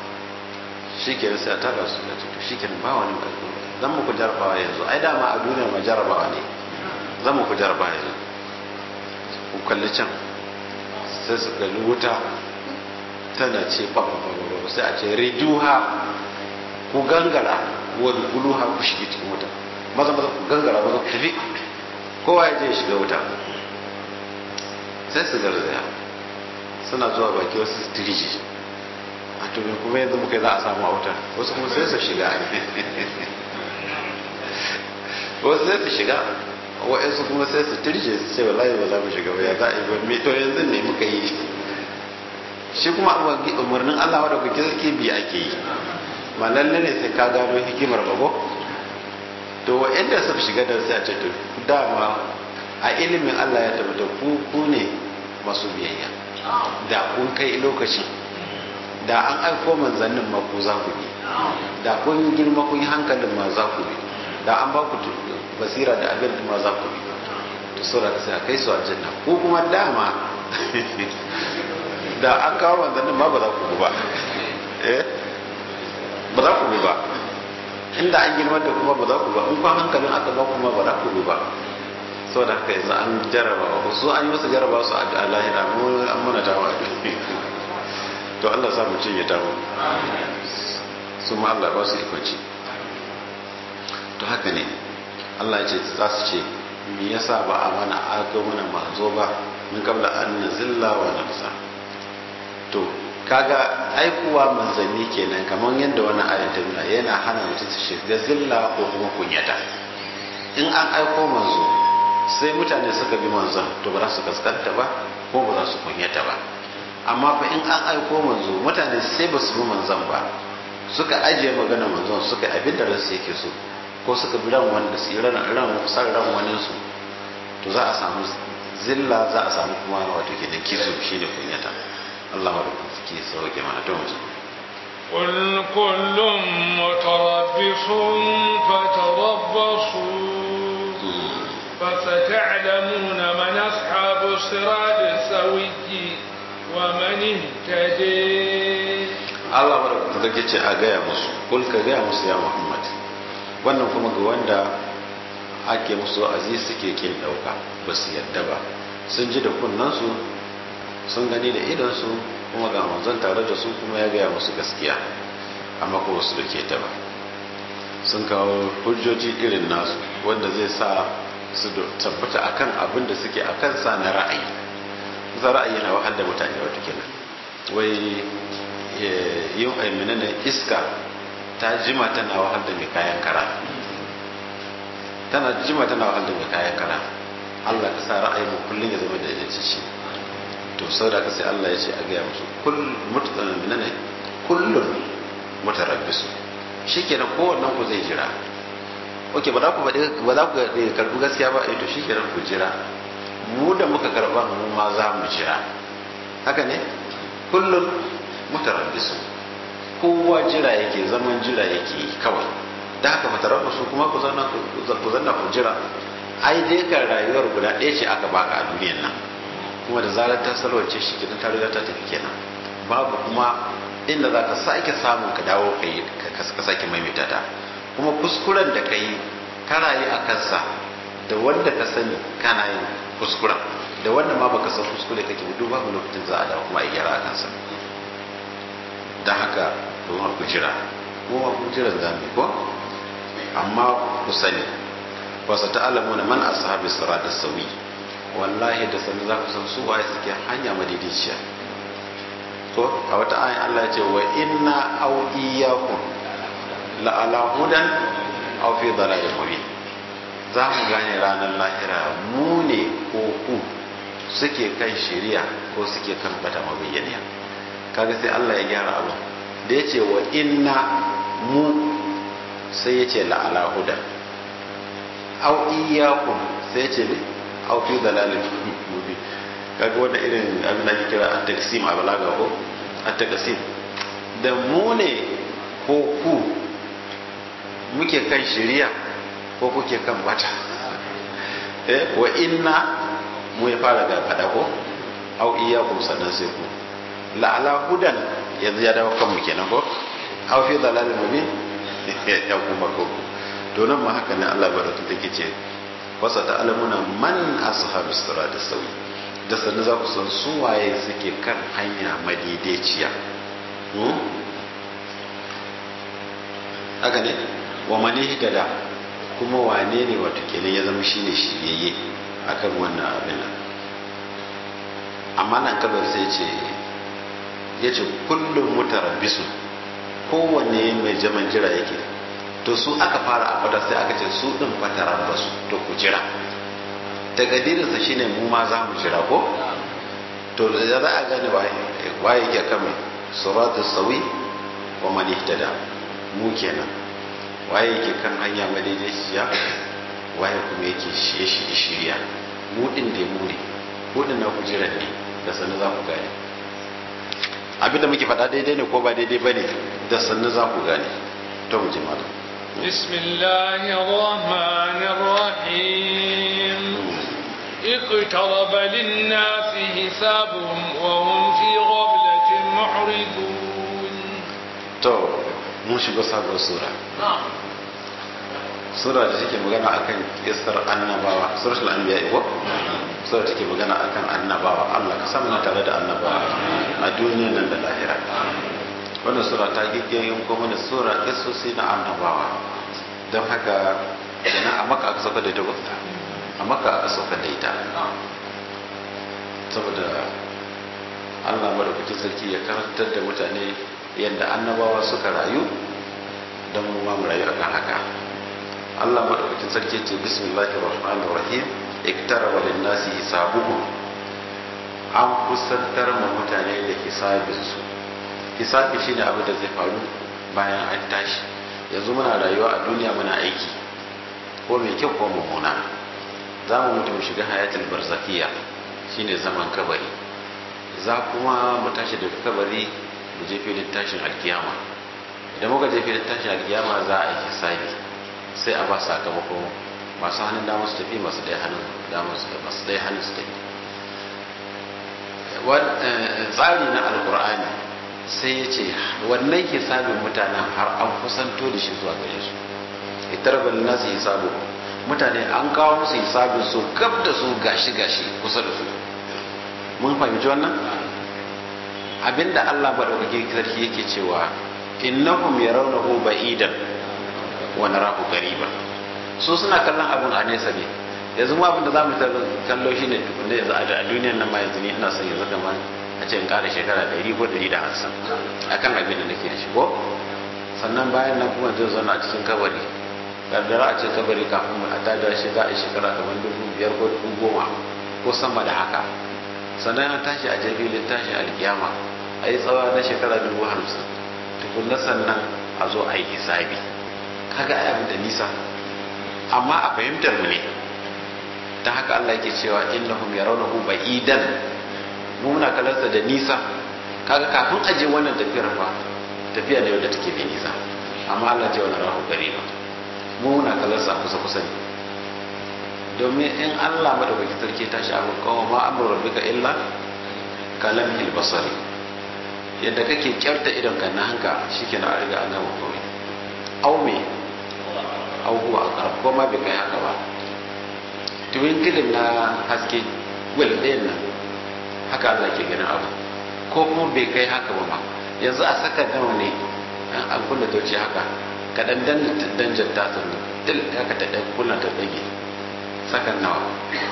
shi kenan sai a tara su da to shi kenan ba wani ƙarfi zan muku jarabawa yanzu ai dama a duniya ma jarabawa ne zan muku jarabawa yanzu ku kalli can sai su kalli wuta tana ce ba ba ba ba sai a ce riduha ku gangara wani guluha ku shige cikin wuta maza maza ku gangara maza ku tafi kowa ya je ya shiga wuta sai su garzaya suna zuwa baki wasu su tiriji a to kuma yanzu muka za a samu a wuta wasu kuma sai su shiga wasu sai su shiga wa'yansu kuma sai su tirje su ce wallahi ba za mu shiga ba ya za a yi ba me to yanzu ne muka yi shi kuma umarnin Allah wadda kuke suke bi ake yi ma lalle ne sai ka gano hikimar bago to wa'yanda su shiga da sai a ce to dama a ilimin Allah ya tabbata ku ku ne masu biyayya da kun kai lokaci da an aiko manzannin ma ku za ku bi da kun girma kun yi hankalin ma za ku bi da an ba ku basira da abin ma za ku bi to saboda sai a kai su aljanna ko kuma dama da an kawo manzannin ma ba za ku bi ba eh ba za ku bi ba inda an girma da kuma ba za ku ba in kwan hankalin aka ba kuma ba za ku bi ba saboda haka yanzu an jarraba su an yi musu jarraba su a lahira an mana tawa to Allah sa mu cinye tawo su ma Allah ba su ikonci to haka ne Allah ya ce za su ce me yasa ba a mana aka mana manzo ba min kabla an nazilla wa nafsa to kaga aikuwa manzanni kenan kamar yadda wannan ayat ta nuna yana hana mutum su shiga zilla ko kuma kunyata in an aiko manzo sai mutane suka bi manzon to ba za su kaskanta ba ko ba za su kunyata ba amma fa in an aiko manzo mutane sai ba su bi manzon ba suka ajiye magana manzon suka abin da ransu yake so ko suka bi ran wanda su ran ran san ran wani su to za a samu zilla za a samu kuma wato kenan kizo shine kunyata Allah wa ke sauke mana to mu قل كل متربص فتربصوا فستعلمون من أصحاب الصراط السوي ومن اهتدي Allah wa da ce a gaya musu kul ka gaya musu ya Muhammad wannan kuma ga wanda ake musu wa'azi suke kin dauka ba su yadda ba sun ji da kunnansu sun gani da idansu kuma ga manzon tare da su kuma ya gaya musu gaskiya amma kuma su dake ta ba sun kawo hujjoji irin nasu wanda zai sa su tabbata akan abin da suke akan sa na ra'ayi za ra'ayi na wahal da mutane wata kenan wai yin aimina da iska ta jima tana wahal da mai kayan kara tana jima tana wahal da mai kayan kara Allah ka sa ra'ayi mu kullun ya zama da yaci to sau da sai Allah ya ce a gaya musu kullum ne kullum mutarabbisu shikenan kowannen ku zai jira oke ba za ku ba za ku karbi gaskiya ba eh to shikenan ku jira mu da muka karba mu ma za mu jira haka ne kullum mutarabbisu kowa jira yake zaman jira yake kawai da haka mutarabbisu kuma ku zanna ku zanna ku jira ai dai ka rayuwar guda ɗaya ce aka baka a duniyar nan kuma da zarar ta salwace shi kenan ta riga ta tafi kenan babu kuma inda za ka sake samun ka dawo ka yi ka sake maimaita ta kuma kuskuren da ka yi ka rayu a kansa da wanda ka sani kana yin kuskuren da wanda ma baka san kuskure kake duk babu lokacin za a dawo kuma a gyara a kansa don haka kuma ku jira kuma ku jira za mu ko amma ku sani wasu ta'alamuna man ashabi sirat sawi wallahi da sanu za ku san su waye suke hanya madidiciya ko a wata ayin Allah ya ce wa inna aw iyyakum la ala hudan aw fi dalalin mubin za mu gane ranar lahira mu ne ko ku suke kan shari'a ko suke kan bata mabayyaniya kaga sai Allah ya gyara abu da ya ce wa inna mu sai ya ce la ala hudan aw iyyakum sai ya ce ne aw fi dalalin mubin kaga wanda irin abin da ake kira at-taqsim a balaga ko at-taqsim da mu ne ko ku muke kan shari'a ko kuke kan bata eh wa inna mu ya fara ga fada ko aw iyyakum sannan sai ku la ala hudan yanzu ya dawo kanmu kenan ko aw fi dalalin mubin ya kuma ko to nan ma haka ne Allah baratu take ce wasa ta'lamuna man ashabus sirat sawi da sannu za ku san su waye suke kan hanya madaidaiciya haka ne wa mani da kuma wane ne wato kenan ya zama shine shiryayye akan wannan abin nan amma nan kabar sai ce ya ce kullum mutarabbisu kowanne mai jaman jira yake to su aka fara a fada sai aka ce su din fatarabbasu to ku jira takadirinsa shine mu ma za mu jira ko to da za a gane waye yake kan suratu sawi wa man ihtada mu kenan waye yake kan hanya madaidaiciya waye kuma yake shiye shi shirya mu din da mu ne ko din na kujerar ne da sannu za ku gane abinda muke faɗa daidai ne ko ba daidai ba ne da sannu za ku gane to mu je malam بسم الله الرحمن الرحيم اقترب للناس حسابهم وهم في غفلة معرضون to mun shiga sabon sura sura da take magana akan kissar annabawa suratul anbiya ko sura take magana akan annabawa Allah ka samu tare da annabawa a duniyar nan da lahira wannan sura ta giggiyin kuma da sura kissosi na annabawa don haka yana a maka aka sauka da ita ba a maka aka sauka da ita saboda allah madaukakin sarki ya karantar da mutane yadda annabawa suka rayu don mu ma mu rayu akan haka allah madaukakin sarki ce bismillahir rahmanir rahim iktaraba lin nasi hisabuhum an kusantar ma mutane da hisabinsu hisabi shine abu da zai faru bayan an tashi yanzu muna rayuwa a duniya muna aiki ko mai kyau ko mummuna za mu mutu mu shiga hayatul barzakiya shine zaman kabari za kuma mu tashi daga kabari mu je filin tashin alkiyama idan muka je filin tashin alkiyama za a yi hisabi sai a ba sakamako masu hannun damar su tafi masu ɗaya hannun damar su masu ɗaya hannun su tafi tsari na alkur'ani sai ya ce wannan hisabin mutanen har an kusanto da shi zuwa gare su itarbar nasu hisabu mutane an kawo musu hisabin su gab da su gashi gashi kusa da su mun fahimci wannan abinda Allah madaukake sarki yake cewa innahum yarawnahu ba'idan wa narahu qariban su suna kallon abun a nesa ne yanzu mu abin da zamu kallo shine tukunna yanzu a duniyar nan ma yanzu ne ina son yanzu kamar a ce in kara shekara 100 ko 150 akan abin da nake da shi ko sannan bayan nan kuma zai zauna a cikin kabari kaddara a cikin kabari kafin a tada shi za a yi shekara kamar dubu biyar ko dubu goma ko sama da haka sannan an tashi a jabilin tashi alkiyama a yi tsawa na shekara dubu hamsin tukunna sannan a zo a yi hisabi kaga ai abin da nisa amma a fahimtar mu ne ta haka Allah yake cewa innahum yarawnahu ba'idan mu muna kalarsa da nisa kaga kafin aje wannan tafiyar fa tafiya ne wadda take mai nisa amma Allah ce wani rahu gari ba mu muna kalarsa kusa kusa ne domin in Allah madaukaki sarki tashi abin kawo ma amru rabbika illa kalam basari yadda kake kyarta idon kan na hanka shikenan a riga an gama komai au me au huwa aqrab ko ma bai kai haka ba twinkling na haske wel ɗayan nan haka Allah ke ganin abu ko kuma bai kai haka ba ma yanzu a saka nawa ne an kunna toci haka ka dan danjar ta sannu dil haka ta dan kunna ta dage sakan nawa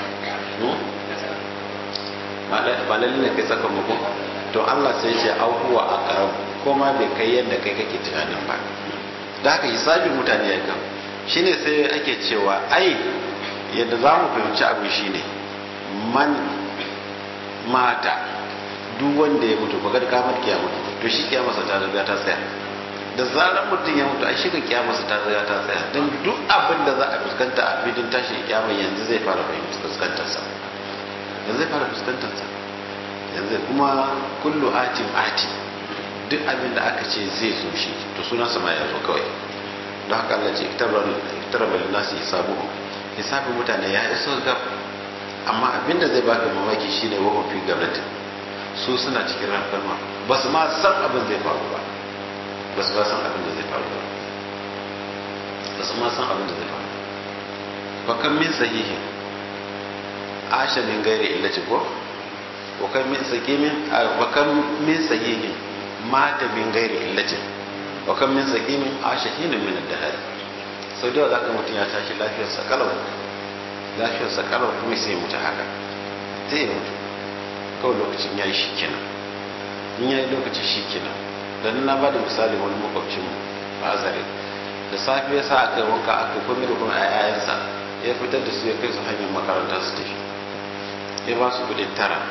ba lalle ne kai saka muku to Allah sai ce au huwa aqrab ko ma bai kai yadda kai kake tunanin ba da haka hisabin mutane ya kan shine sai ake cewa ai yadda za mu fahimci abu shine man mata duk wanda ya mutu bagar kamar kiyamata to shi kiyamarsa ta riga ta tsaya da zarar mutum ya mutu a shi kiyamarsa ta riga ta tsaya don duk abin da za a fuskanta a filin tashi kiyama yanzu zai fara fuskantarsa yanzu zai fara fuskantarsa yanzu kuma kullu atin ati duk abin da aka ce zai zo shi to sunansa ma ya zo kawai don haka Allah ce iktaraba linnasi hisabuhum hisabin mutane ya iso gab amma abin da zai baka mamaki shine wahum fi gablatin su suna cikin rafkarma ba su ma san abin zai faru ba ba su ma san abin da zai faru ba ba su ma san abin da zai faru ba kan min sahihin asha min gairi illaci ko wa kan min sakimin wa kan min sahihin mata min gairi illaci wa kan min sakimin asha hinin min ad-dahr sau da za ka mutum ya tashi lafiyarsa kalau lafiyarsa kalau kuma sai mutu haka sai ya mutu kawai lokacin ya yi shi kenan in ya yi lokaci shi kenan don na ba da misali wani makwabcin a azare da safe ya sa aka yi wanka aka yi komai da kuma ayayensa ya fitar da su ya kai su hanyar makaranta su tafi ya ba su kudin tara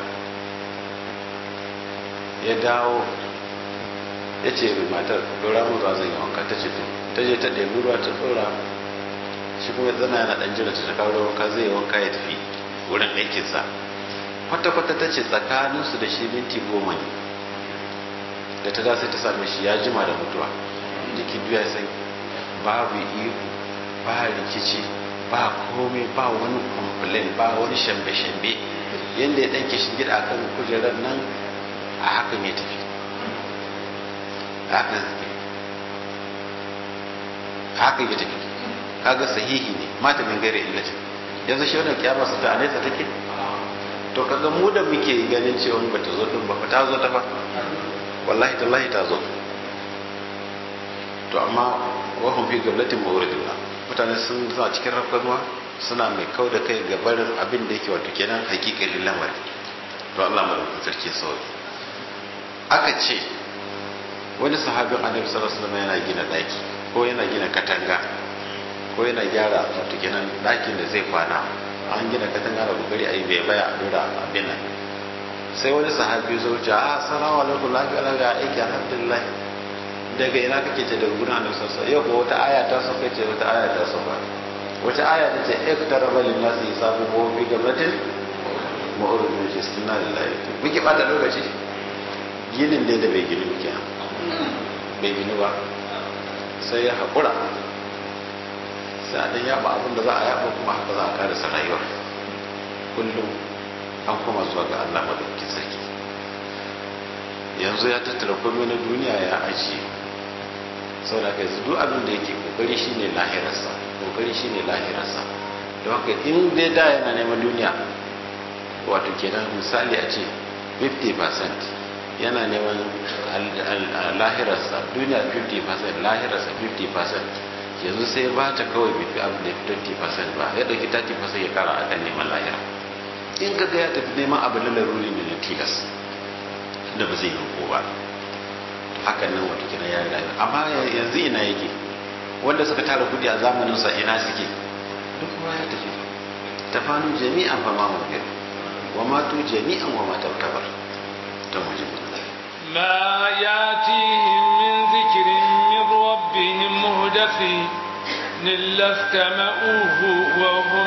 ya dawo ya ce matar dora mu zuwa zan yi wanka ta ce to ta je ta ɗebi ruwa ta tsora shi kuma zana yana ɗan jira ta kawo wanka zai yi wanka ya tafi wurin aikinsa kwata-kwata ta ce tsakaninsu da shi minti goma ne da ta sai ta same shi ya jima da mutuwa jiki biya sai babu ihu ba rikici ba komai ba wani complain ba wani shambe-shambe yadda ya ɗanke shi gida akan kujerar nan a hakan ya tafi haka haka ya tafi kaga sahihi ne mata min gare illatin yanzu shi wannan kiyama su ta nesa take to kaga mu da muke ganin cewa ba ta zo din ba ta zo ta fa wallahi tallahi ta zo to amma wa hum fi gablatin mawridillah mutane sun zuwa cikin rafkanuwa suna mai kau da kai ga barin abin da yake wato kenan hakikalin lamari to Allah mu sarki sauki aka ce wani sahabin annabi sallallahu alaihi wasallam yana gina daki ko yana gina katanga ko yana gyara wato kenan dakin da zai kwana an gina katanga da kokari a yi bai baya a dora abin nan sai wani sahabi zo ce a assalamu alaikum lafiya lafiya aiki alhamdulillah daga ina kake ce daga gurin annabi sallallahu alaihi yau ko wata aya ta sauka ce wata aya ta sauka wata aya ta ce iktaraba lin nasi hisabu wa fi gabatin ma'urudun shi sunna lillahi muke bata lokaci ginin dai da bai gini muke bai gini ba sai ya haƙura sai a ɗan yaba abin da za a yaba kuma haka za a karasa rayuwa kullum an kuma zuwa ga Allah madaukakin sarki yanzu ya tattara komai na duniya ya ajiye sau da kai duk abin da yake kokari shine lahirarsa kokari shine lahirarsa don haka in dai da yana neman duniya wato kenan misali a ce 50% yana neman lahirarsa duniya 50% lahirarsa 50% yanzu sai ba ta kawai bifi abin da 20% ba ya ɗauki 30% ya kara a kan neman lahira in ka ya tafi neman abin da laruri ne na tilas da ba zai ko ba hakan nan wata kina ya rayu amma yanzu ina yake wanda suka tara kudi a zamaninsa ina suke duk kowa ya tafi tafanu jami'an fa ma mubir wa matu jami'an wa matu tabar ta mujib ما ياتيهم من ذكر من ربهم مهدث إلا استمعوه وهم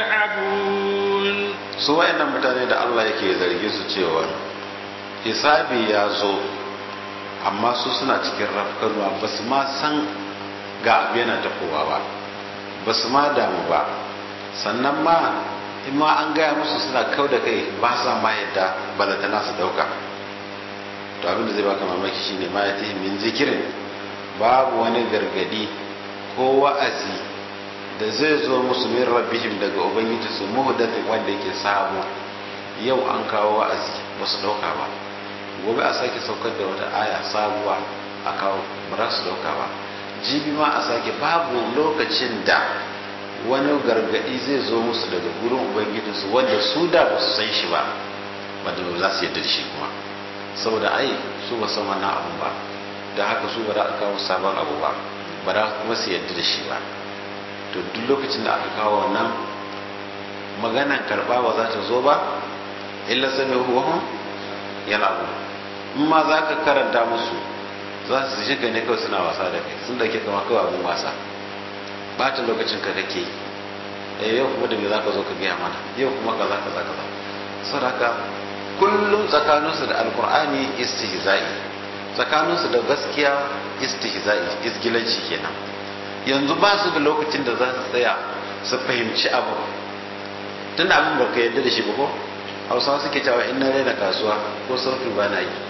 يلعبون su wayannan mutane da Allah yake zargi su cewa hisabi ya zo amma su suna cikin rafkarwa ba su ma san ga abu yana tafowa ba ba su ma damu ba sannan ma in ma an gaya musu suna kau da kai ba sa ma yadda balantana su dauka to abin da zai baka mamaki shine ma ya min zikirin babu wani gargadi ko wa'azi da zai zo musu min rabbihim daga ubangiji su muhdathin wanda yake sabo yau an kawo wa'azi ba su dauka ba gobe a sake saukar da wata aya sabuwa a kawo ba za su dauka ba jibi ma a sake babu lokacin da wani gargadi zai zo musu daga gurin ubangijinsu wanda su da ba su san shi ba wanda ba za su yadda da shi kuma saboda ai su ba san wannan abu ba da haka su ba za a kawo sabon abu ba ba za kuma su yadda da shi ba to duk lokacin da aka kawo wannan maganan karba ba za ta zo ba illa sami huwahun yana abu in ma za ka karanta musu za su shiga ne kawai suna wasa da kai sun dauke kama kawai abin wasa bata lokacin ka kake yi yau kuma da me za ka zo ka gaya mana yau kuma kaza kaza kaza sadaka kullum tsakaninsu da alkur'ani istihza'i tsakaninsu da gaskiya istihza'i izgilanci kenan yanzu ba su da lokacin da za su tsaya su fahimci abu tun da abin baka yadda da shi ba ko hausawa suke cewa in na raina kasuwa ko sauki ba na yi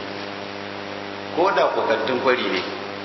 ko da kwakantun kwari ne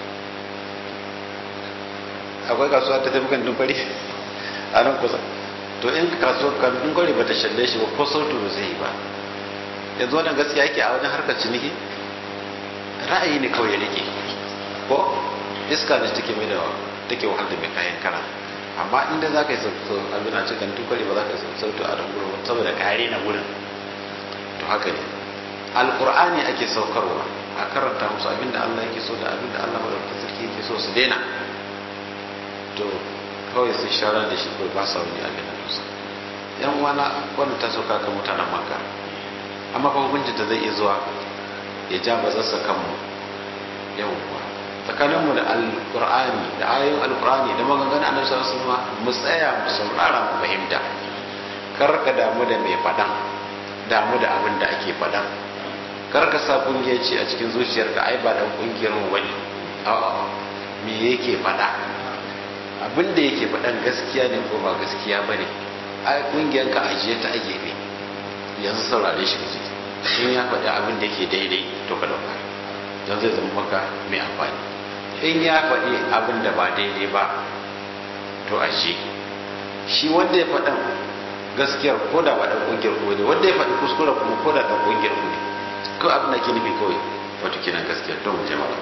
akwai kasuwa ta tafi kantun kwari a nan kusa to in kasuwar kantun kwari ba ta shalle shi ba ko sautu ba zai yi ba yanzu wannan gaskiya yake a wajen harkar ciniki ra'ayi ne kawai ya rike ko iska ne take mai da take wahal da mai kayan kara amma inda za ka yi sautu abin a cikin tukari ba za ka yi sautu a dangurin saboda kare na wurin to haka ne alkur'ani ake saukarwa a karanta musu abinda allah yake so da abinda allah madaukakin sarki yake so su daina to kawai sun sharar da shi kawai ba sa wani abin da dusa yan uwana wannan ta sauka kan mutanen maka amma fa hukuncin da zai iya zuwa ya ja ba zasa kanmu yau kuwa tsakaninmu da alkur'ani da ayoyin alkur'ani da maganganun annabi sallallahu alaihi wasallam mu tsaya mu saurara mu fahimta kar ka damu da mai faɗan damu da abin da ake faɗan kar ka sa kungiyanci a cikin zuciyarka ai ba dan kungiyar mu bane a'a me yake faɗa abin da yake faɗan gaskiya ne ko ba gaskiya bane ai kungiyar ka ajiye ta a gefe yanzu saurare shi kaje in ya faɗi abin da yake daidai to ka dauka don zai zama maka mai amfani in ya faɗi abin da ba daidai ba to ajiye shi wanda ya faɗan gaskiyar ko da ba ɗan ƙungiyar ku ne wanda ya faɗi kuskure kuma ko da ɗan ƙungiyar ku ne ko abin da ke nufi kawai wato kenan gaskiyar don mu jama'a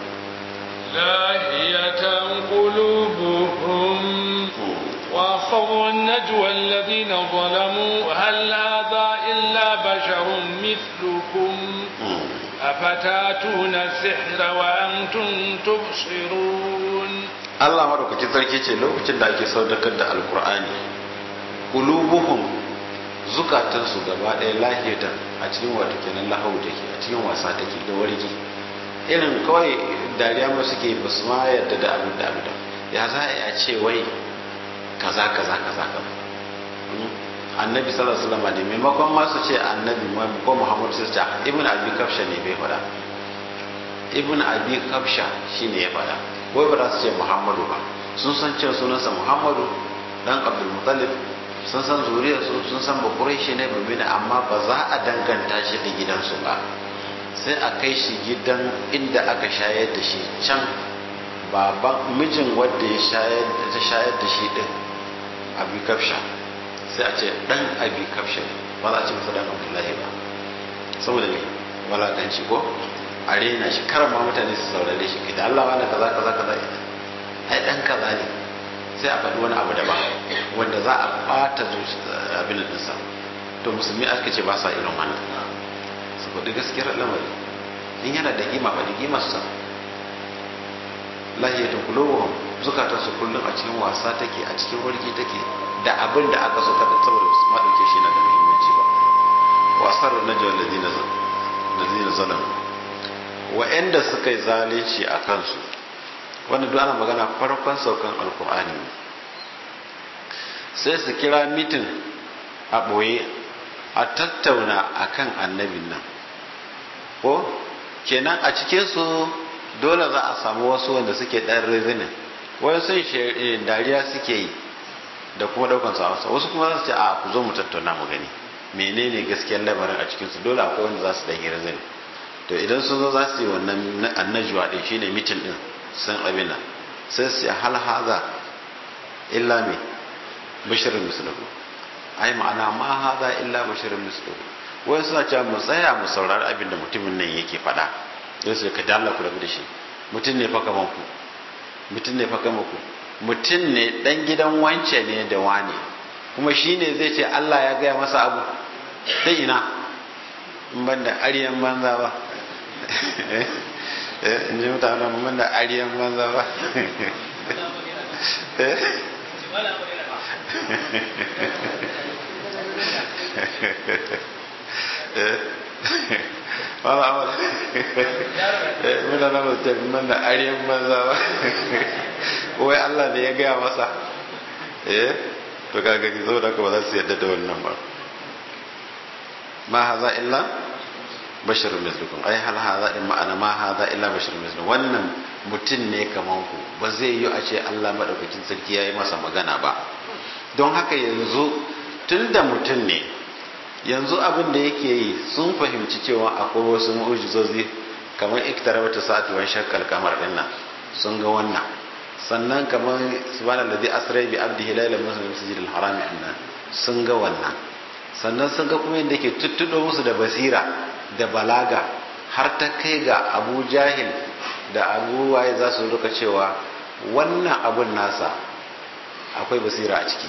لاهية قلوبهم وأصروا النجوى الذين ظلموا هل هذا إلا بشر مثلكم أفتاتون السحر وأنتم تبصرون Allah madaukakin sarki ce lokacin da ake saudakar da alkur'ani qulubuhum zukatansu gaba ɗaya lahiyatan a cikin wato kenan lahau take a cikin wasa take da wargi irin kawai dariya ma suke ba su ma yarda da abin da abin da ya za a ce wai kaza kaza kaza kaza annabi sallallahu alaihi wasallam ne maimakon ma su ce annabi ko muhammad su ce ibn abi kafsha ne bai faɗa ibn abi kafsha shine ya faɗa wai ba za su ce muhammadu ba sun san cewa sunansa muhammadu dan abdul muttalib sun san zuriyarsu sun san ba quraishi ne ba bane amma ba za a danganta shi da gidansu ba sai a kai shi gidan inda aka shayar da shi can baban mijin wanda ya shayar ta shayar da shi din abi kafsha sai a ce dan abi kafshin ba za a ce masa dan abdullahi ba saboda ne walakanci ko a rena shi karama mutane su saurare shi kai da Allah wani kaza kaza kaza ai dan kaza ne sai a faɗi wani abu daban wanda za a ɓata abin ɗinsa to musulmi aka ce ba sa irin wannan su faɗi gaskiyar lamari in yana da kima ba da kima su lahiyatun kulubuhum zukatan su kullum a cikin wasa take a cikin warki take da abin da aka so kada saboda su ma dauke shi na da muhimmanci ba wasar najwa ladina ladina zalam wa'anda suka yi zalunci a kansu wanda duk ana magana farkon saukan alkur'ani sai su kira mitin a ɓoye a tattauna akan annabin nan ko kenan a cikinsu dole za a samu wasu wanda suke ɗan rizinin wani sun dariya suke yi da kuma ɗaukan su hausa wasu kuma za su ce a ku zo mu tattauna mu gani menene gaskiyar lamarin a cikinsu dole akwai wanda za su ɗan yi rizinin to idan sun zo za su yi wannan annajuwa ɗin shine mitin ɗin sun abin sai su hal haza illa me bashirin misluhu ai ma'ana ma haza illa bashirin misluhu wai suna cewa mu tsaya mu saurari abin da mutumin nan yake faɗa sai su ka dalla ku rabu da shi mutum ne fa kaman ku mutum ne fa kaman ku mutum ne dan gidan wance ne da wane kuma shine zai ce Allah ya gaya masa abu ta ina in ban da aryan banza ba in ji mutane mun da ariyan banza ba wala wala muna na mutum mun da ariyan banza ba wai Allah ne ya gaya masa eh to ka gani zo da ba za su yadda da wannan ba ma haza illa bashir mislukum ai hal hadha in ma'ana ma hadha illa bashir mislukum wannan mutum ne kaman ku ba zai yi a ce Allah madaukakin sarki yayi masa magana ba don haka yanzu tunda mutum ne yanzu abin da yake yi sun fahimci cewa akwai wasu mu'ujizozi kamar iktarabata sa'atu wa shakkal kamar din nan sun ga wannan sannan kamar subhanallazi asra bi abdihi layla muslim masjidil haram annan sun ga wannan sannan sun ga kuma yadda yake tuttudo musu da basira da balaga har ta kai ga abu jahil da abu waye za su ruka cewa wannan abun nasa akwai basira a ciki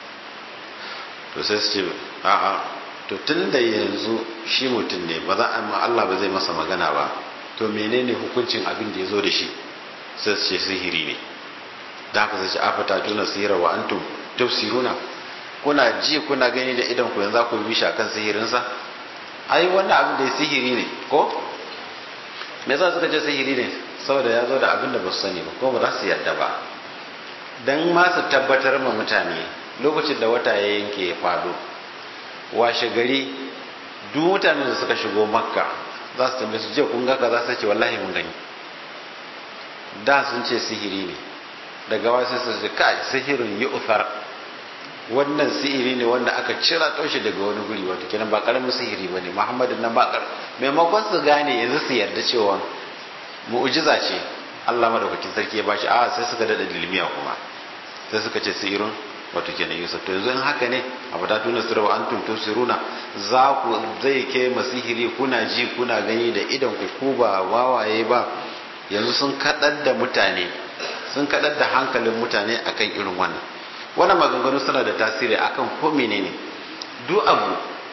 to sai su ce a'a to tun da yanzu shi mutum ne ba za a ma Allah ba zai masa magana ba to menene hukuncin abin da ya zo da shi sai su ce sihiri ne da haka sai ce afata tuna sihira wa antum tafsiruna kuna ji kuna gani da idan ku yanzu ku bi shi akan sihirinsa ai wannan abin da ya sihiri ne ko me yasa suka ce sihiri ne saboda ya zo da abin da ba su sani ba ko ba za su yarda ba dan ma su tabbatar ma mutane lokacin da wata ya yanke ya fado washe gari duk mutanen da suka shigo makka za su tambaye su je kun ga kaza sai ce wallahi mun gani da sun ce sihiri ne daga wasu su ce kai sihirin yi uthar wannan sihiri ne wanda aka cira toshe daga wani guri wato kenan ba karamin sihiri bane muhammadin nan ba kar maimakon su gane yanzu su yarda cewa mu'jiza ce Allah madaukakin sarki ya bashi a sai suka dada dilmiya kuma sai suka ce sihirin wato kenan yusuf to yanzu in haka ne abu da tuna sirwa an tuntu siruna za ku zai ke masihiri kuna ji kuna gani da idan ku ku ba wawaye ba yanzu sun kadar da mutane sun kadar da hankalin mutane akan irin wannan wannan maganganu suna da tasiri akan ko menene duk abu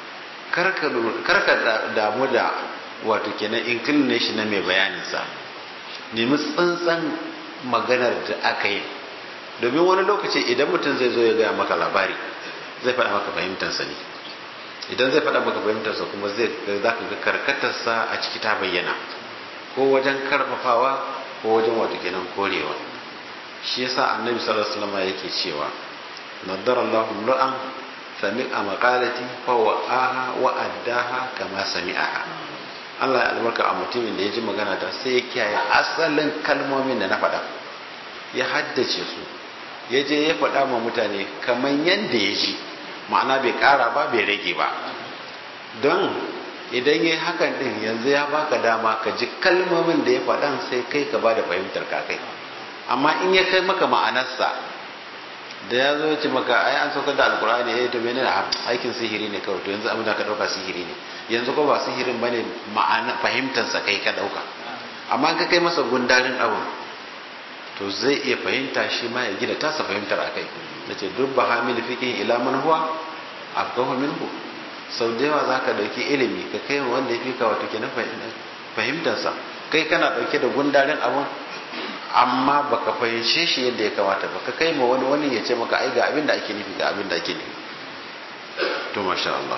karka damu da wato kenan inclination na mai bayanin sa nemi tsantsan maganar da aka yi domin wani lokaci idan mutum zai zo ya gaya maka labari zai faɗa maka fahimtarsa ne idan zai faɗa maka fahimtarsa kuma zai za ka ga karkatarsa a ciki ta bayyana ko wajen karfafawa ko wajen wato kenan korewa shi yasa annabi sallallahu alaihi wasallam yake cewa nadara Allahu ra'an sami'a maqalati fa wa'aha wa addaha kama sami'aha Allah ya albarka a mutumin da ya ji magana ta sai ya kiyaye asalin kalmomin da na faɗa ya haddace su ya je ya faɗa ma mutane kamar yadda ya ji ma'ana bai ƙara ba bai rage ba don idan ya hakan ɗin yanzu ya baka dama ka ji kalmomin da ya faɗan sai kai ka ba da fahimtar ka kai amma in ya kai maka ma'anarsa da ya zo ce maka ai an saukar da alkur'ani eh to menene aikin sihiri ne kawai to yanzu abin da ka dauka sihiri ne yanzu ko ba sihirin bane ma'ana fahimtar sa kai ka dauka amma ka kai masa gundarin abin to zai iya fahimta shi ma ya gida tasa fahimtar akai nace duk ba hamil fiqhin ila man huwa afqahu minhu sau da yawa zaka dauki ilimi ka kai wanda yafi ka wato kenan fahimtar sa kai kana dauke da gundarin abin amma baka fahimce shi yadda ya kamata ba ka kai ma wani wani ya ce maka ai ga abin da ake nufi ga abin da ake nufi to masha Allah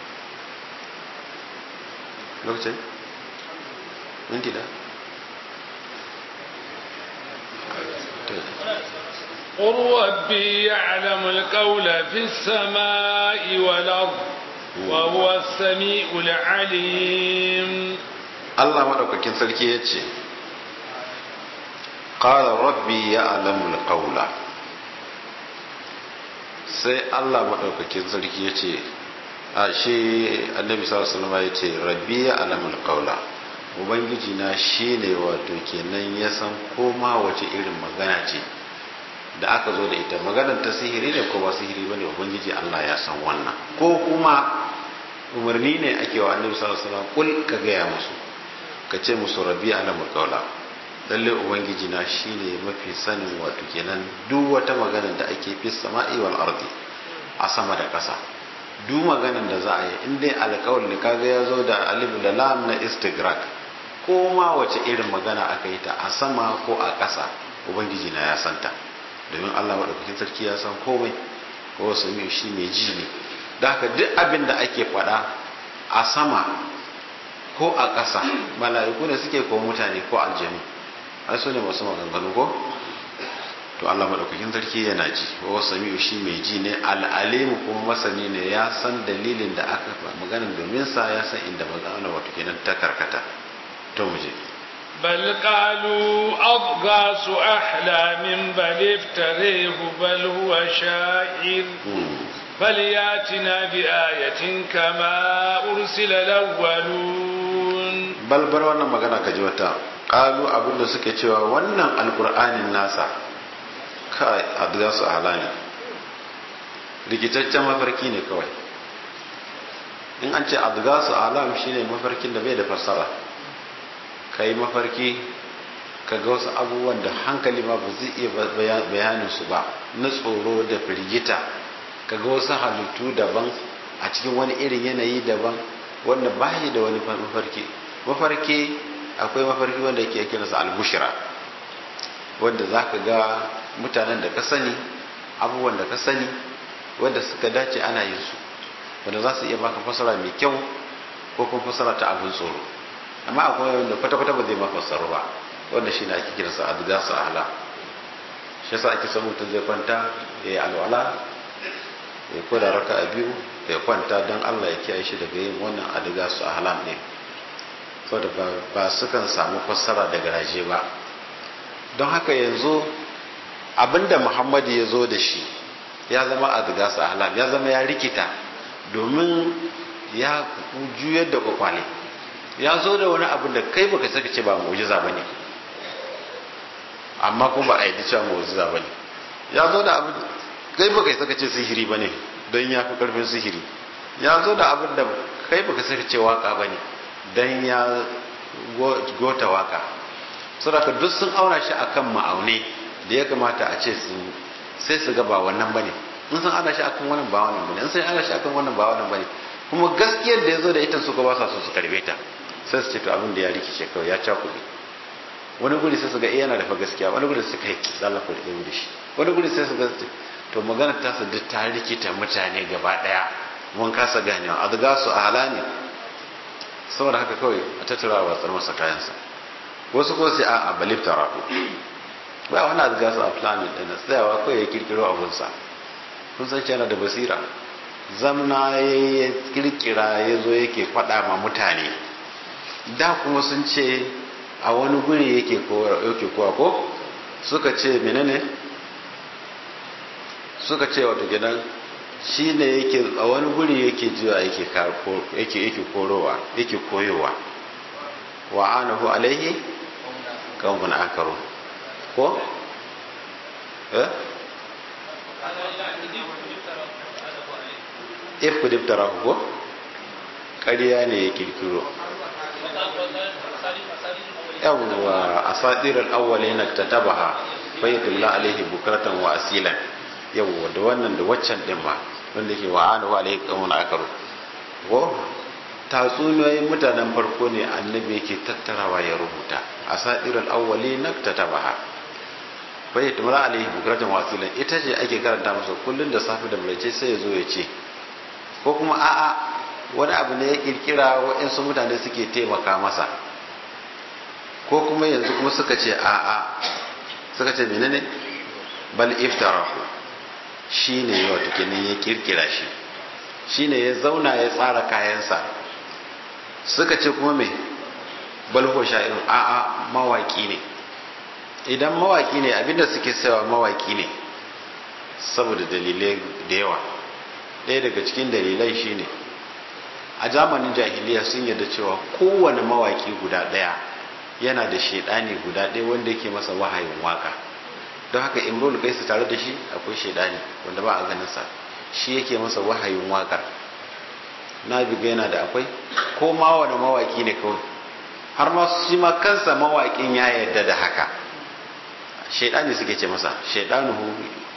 lokacin minti da قل ربي يعلم القول في السماء والأرض وهو السميع العليم الله مدوكاkin sarki yace qala rabbi ya'lamu al-qawla sai Allah madaukakin sarki yace a shi annabi sallallahu alaihi wasallam yace rabbi ya'lamu al-qawla ubangiji na shine wato kenan ya san koma wace irin magana ce da aka zo da ita maganar ta sihiri ne ko ba sihiri bane ubangiji Allah ya san wannan ko kuma umarni ne ake wa annabi sallallahu alaihi wasallam kul ka gaya musu ka ce musu rabbi ya'lamu al-qawla lalle ubangiji na shine mafi sanin wato kenan duk wata magana da ake fi sama'i wal ardi a sama da ƙasa duk maganar da za a yi in dai alƙawar ne kaga ya zo da alif da lam na istigrak ko ma wace irin magana aka yi ta a sama ko a ƙasa ubangiji na ya santa domin Allah madaukakin sarki ya san komai ko sami shi mai ji ne da haka duk abin da ake faɗa a sama ko a ƙasa mala'iku ne suke ko mutane ko aljanu ai su ne masu maganganu ko to Allah madaukakin sarki yana ji wa sami'u shi mai ji ne al'alimu kuma masani ne ya san dalilin da aka magana domin sa ya san inda magana wato kenan ta karkata to mu je بل قالوا أضغاث أحلام بل افتريه بل هو شاعر فلياتنا بآية كما أرسل الأولون بل بل وانا magana ka ji wata qalu abinda suke cewa wannan alqur'anin nasa kai adgasu halani rikitaccen mafarki ne kawai in an ce adgasu alam shine mafarkin da bai da fassara kai mafarki ka ga wasu abubuwan da hankali ma ba zai iya bayanin su ba na tsoro da firgita ka ga wasu halittu daban a cikin wani irin yanayi daban wanda ba da wani mafarki mafarki akwai mafarki wanda yake yake nasa albushira wanda za ka ga mutanen da ka sani abubuwan da ka sani wanda suka dace ana yin su wanda za su iya baka fasara mai kyau ko kuma fasara ta abin tsoro amma akwai wanda kwata-kwata ba zai ma fassara ba wanda shi ne ake kiransa adga su ala shi yasa ake son mutum zai kwanta ya yi alwala ya koda raka a biyu ya kwanta don allah ya kiyaye shi daga yin wannan adga su ala ne saboda ba su kan samu fassara daga raje ba don haka yanzu abinda muhammadu ya zo da shi ya zama adga su ala ya zama ya rikita domin ya juyar da kwakwale ya zo da wani abin da kai baka saka ce ba mu'jiza bane amma kuma ba a yi cewa mu'jiza bane ya zo da abin kai baka saka ce sihiri bane don ya fi karfin sihiri ya zo da abin da kai baka saka ce waka bane don ya gota waka saboda duk sun auna shi akan ma'aune da ya kamata a ce sun sai su ga ba wannan bane in sun ana shi akan wannan ba wannan bane in sun ana shi akan wannan ba wannan bane kuma gaskiyar da ya zo da ita su ba sa so su karbe ta sai su ce to abin da ya rikice kawai ya cakuɗe wani guri sai su ga yana da fa gaskiya wani guri su kai zalafa da da shi wani guri sai su ga to magana ta su duk ta rikita mutane gaba daya mun kasa ganewa a daga su a hala ne saboda haka kawai a tattara wa tsar masa kayansa wasu ko sai a a balif tarahu ba wani a daga su a planet ɗin tsayawa kawai ya kirkiro abunsa kun san yana da basira zamna ya kirkira ya zo yake faɗa ma mutane da kuma sun ce a wani guri yake kowa ko suka ce menene suka ce wato gidan shi ne yake a wani guri yake jiwa yake yake korowa yake koyowa wa anahu alaihi kawun akaru ko? eh? if ku diftara ko ƙarya ne ya kirkiro yawwa asadirar awwali na ta tabaha bayyatullah alaihi bukratan wa asilan yawwa da wannan da waccan din ma wanda ke wa anu alaihi qawmun akaru ko tatsuniyoyin mutanen farko ne annabi yake tattarawa ya rubuta asadirar awwali na ta tabaha bayyatullah alaihi bukratan wa asilan ita ce ake karanta masa kullun da safi da mulce sai ya zo ya ce ko kuma a'a wani abu ne ya kirkira waɗansu mutane suke taimaka masa ko kuma yanzu kuma suka ce a'a suka ce menene bal iftarahu shine wato kenan ya kirkira shi shine ya zauna ya tsara kayansa suka ce kuma me bal huwa sha'irun a'a mawaki ne idan mawaki ne abinda suke sayawa mawaki ne saboda dalilai da yawa ɗaya daga cikin dalilai shine a zamanin jahiliya sun yarda cewa kowane mawaki guda ɗaya yana da shaidani guda ɗaya wanda yake masa wahayin waka don haka imrul kaisu tare da shi akwai shaidani wanda ba a ganin sa shi yake masa wahayin wakar na biga yana da akwai ko ma wani mawaki ne kawai har ma shi ma kansa mawakin ya yarda da haka shaidani suke ce masa shaidanuhu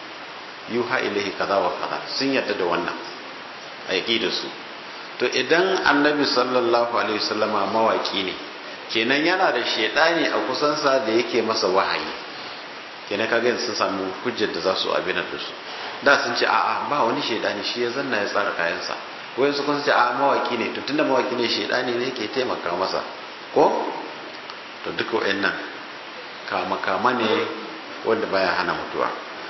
yuha ilahi kaza wa kaza sun yarda da wannan a da su to idan annabi sallallahu alaihi wasallama mawaki ne kenan yana da shaidani a kusansa da yake masa wahayi kenan kaga yanzu sun samu hujjar da za su abin da su da sun ce a'a ba wani shaidani shi ya zanna ya tsara kayansa wayan su kun ce a'a mawaki ne to tunda mawaki ne shaidani ne ke taimaka masa ko to duka wayannan kama kama ne wanda baya hana mutuwa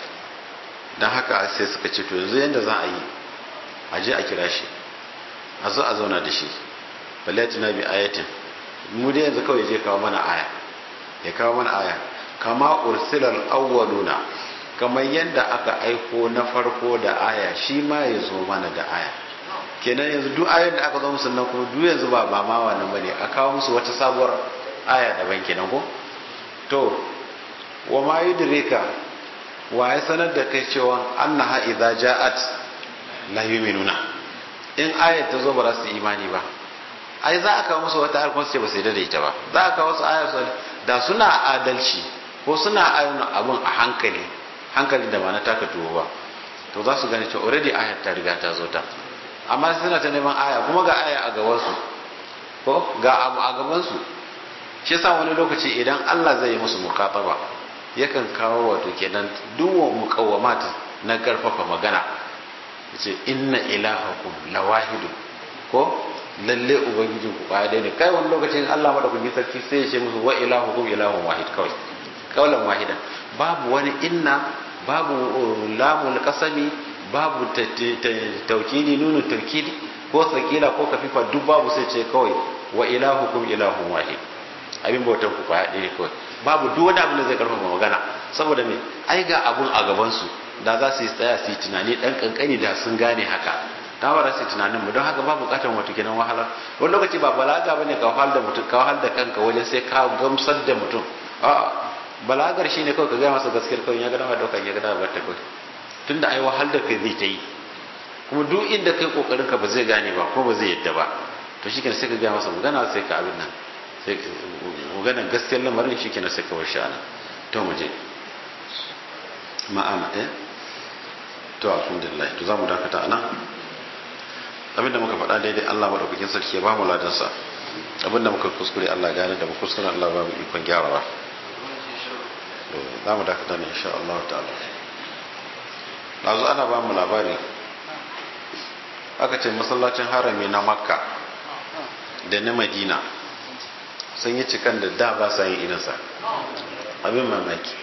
dan haka sai suka ce to yanzu yanda za a yi a je a kira shi a zo a zauna da shi balatina bi ayatin mu dai yanzu kawai je kawo mana aya ya kawo mana aya kama ursilal awwaluna kamar yadda aka aiko na farko da aya shi ma ya zo mana da aya kenan yanzu duk ayar da aka zo musu nan kuma duk yanzu ba ba ma wannan bane a kawo musu wata sabuwar aya daban kenan ko to wa ma yudrika wa ya sanar da kai cewa annaha idza ja'at la yu'minuna in ayar ta zo ba za su imani ba ai za a kawo musu wata ayar kuma su ce ba su yarda da ita ba za a kawo wasu ayar da suna adalci ko suna ayyana abun a hankali hankali da ba na taka tuwo ba to za su gane cewa already ayar ta riga ta zo ta amma suna ta neman aya kuma ga aya a gabansu ko ga abu a gabansu shi yasa wani lokaci idan Allah zai yi musu mukataba yakan kawo wato kenan duwa muqawwamat na karfafa magana yace inna ilahakum lawahidu ko lalle ubangijin ku kwaya ne kai wani lokacin Allah madaukakin sarki sai ya ce musu wa ilahukum ilahun wahid kawai kaulan wahidan babu wani inna babu lamul kasami babu taukidi nunu taukidi ko sakila ko kafifa duk babu sai ce kawai wa ilahukum ilahun wahid abin bautan ku kwaya ɗaya kawai babu duk wani abin da zai karfafa magana saboda me ai ga abun a gaban su da za su yi tsaya su yi tunani dan kankani da sun gane haka ta ba su tunanin mu don haka ba bukatar wato kenan wahalar wani lokaci ba balaga bane ka wahal da mutum ka wahal da kanka wajen sai ka gamsar da mutum a balagar shine kawai ka gaya masa gaskiyar kawai ya gada ma dauka ya gada ba ta kawai tunda ai wahal da kai zai ta yi kuma duk inda kai kokarin ka ba zai gane ba ko ba zai yadda ba to shikenan sai ka gaya masa magana sai ka abin nan sai maganar gaskiyar lamarin shikenan sai ka bar shi ana to mu je ma'ana eh to alhamdulillah to za mu dakata anan abinda muka faɗa daidai Allah maɗaukakin sarki ya ba mu ladansa abinda muka kuskure Allah gane da mu kuskure Allah ba mu ikon gyarawa za mu dakata ne insha Allah ta'ala nazo ana ba mu labari aka ce masallacin harami na makka da na madina sun yi cikan da da ba sa yin irinsa abin mamaki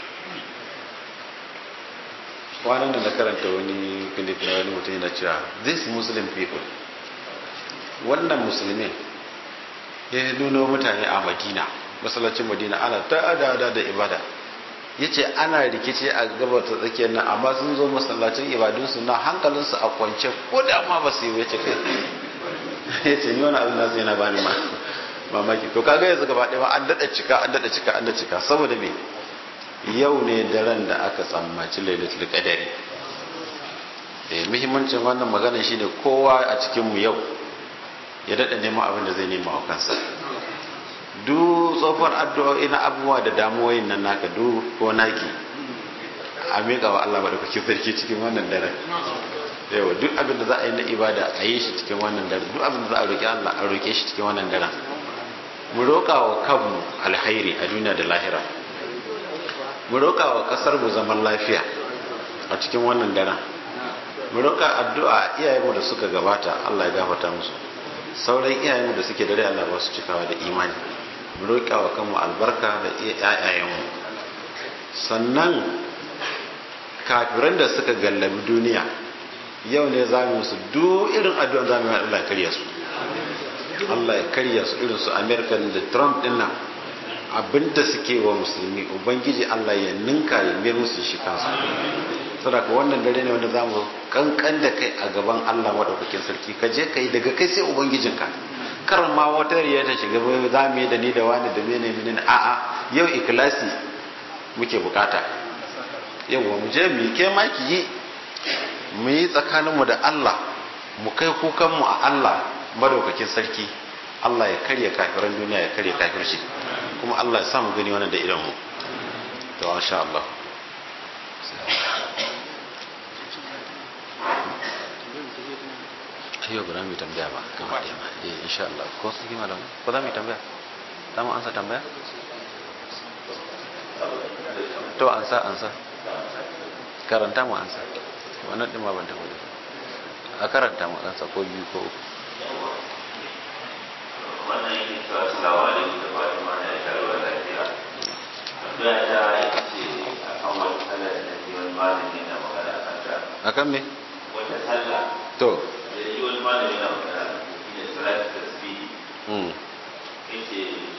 kwanan da na karanta wani clip na wani mutum yana cewa this muslim people wannan musulmin ya nuna mutane a madina masallacin madina ana ta da da ibada ya ce ana rikici a gabar ta tsakiyar nan amma sun zo masallacin ibadunsu na hankalinsu a kwance ko da ma ba su yi wace kai ya ce ni wani abin nasu yana bani ma mamaki to kaga yanzu gaba ɗaya an daɗa cika an daɗa cika an daɗa cika saboda me yau ne daren da aka tsammaci lailatul qadari muhimmancin wannan magana shine kowa a cikinmu yau ya daɗa neman abin da zai nema wa kansa du tsofar addu'o'i na abubuwa da damuwoyin nan naka du ko naki a miƙa wa Allah maɗaukakin sarki cikin wannan daren yawa duk abin da za a yi na ibada a yi shi cikin wannan daren duk abin da za a roƙi Allah a roƙe shi cikin wannan daren mu roƙa wa kanmu alhairi a duniya da lahira mu roƙa wa ƙasar mu zaman lafiya a cikin wannan daren mu roƙa addu'a iyayenmu da suka gabata Allah ya gafarta musu sauran iyayenmu da suke dare Allah ba su cikawa da imani mu roƙa wa kanmu albarka da iyayenmu sannan kafiran da suka gallabi duniya yau ne za mu su duk irin addu'an za mu yi Allah ya karya su Allah ya karya su irin su America da Trump din nan abinda suke wa musulmi ubangiji Allah ya ninka ya mayar musu shi kansu saboda wannan dare ne wanda za mu kankan da kai a gaban Allah madaukakin sarki ka je kai daga kai sai ubangijinka kar ma wata riya ta shiga za mu yi da ni da wani da mene mene a'a yau ikhlasi muke bukata yawa mu je mu ke ma ki yi mu yi tsakaninmu da Allah mu kai kukanmu a Allah madaukakin sarki Allah ya karya kafiran duniya ya karya kafirci kuma Allah ya sa mu gani wannan da idan mu to insha Allah yau ba za mu yi tambaya ba gama ɗaya ma eh insha Allah ko su kima da ko za mu yi tambaya za mu ansa tambaya to ansa ansa karanta mu ansa wannan ɗin ma ban taɓa da a karanta mu ansa ko biyu ko uku wannan yake cewa salawa alaikum da fatan ma ya sha ruwa lafiya addu'a ta ita ce akan wani kalar da wani malami na magana akan ta akan me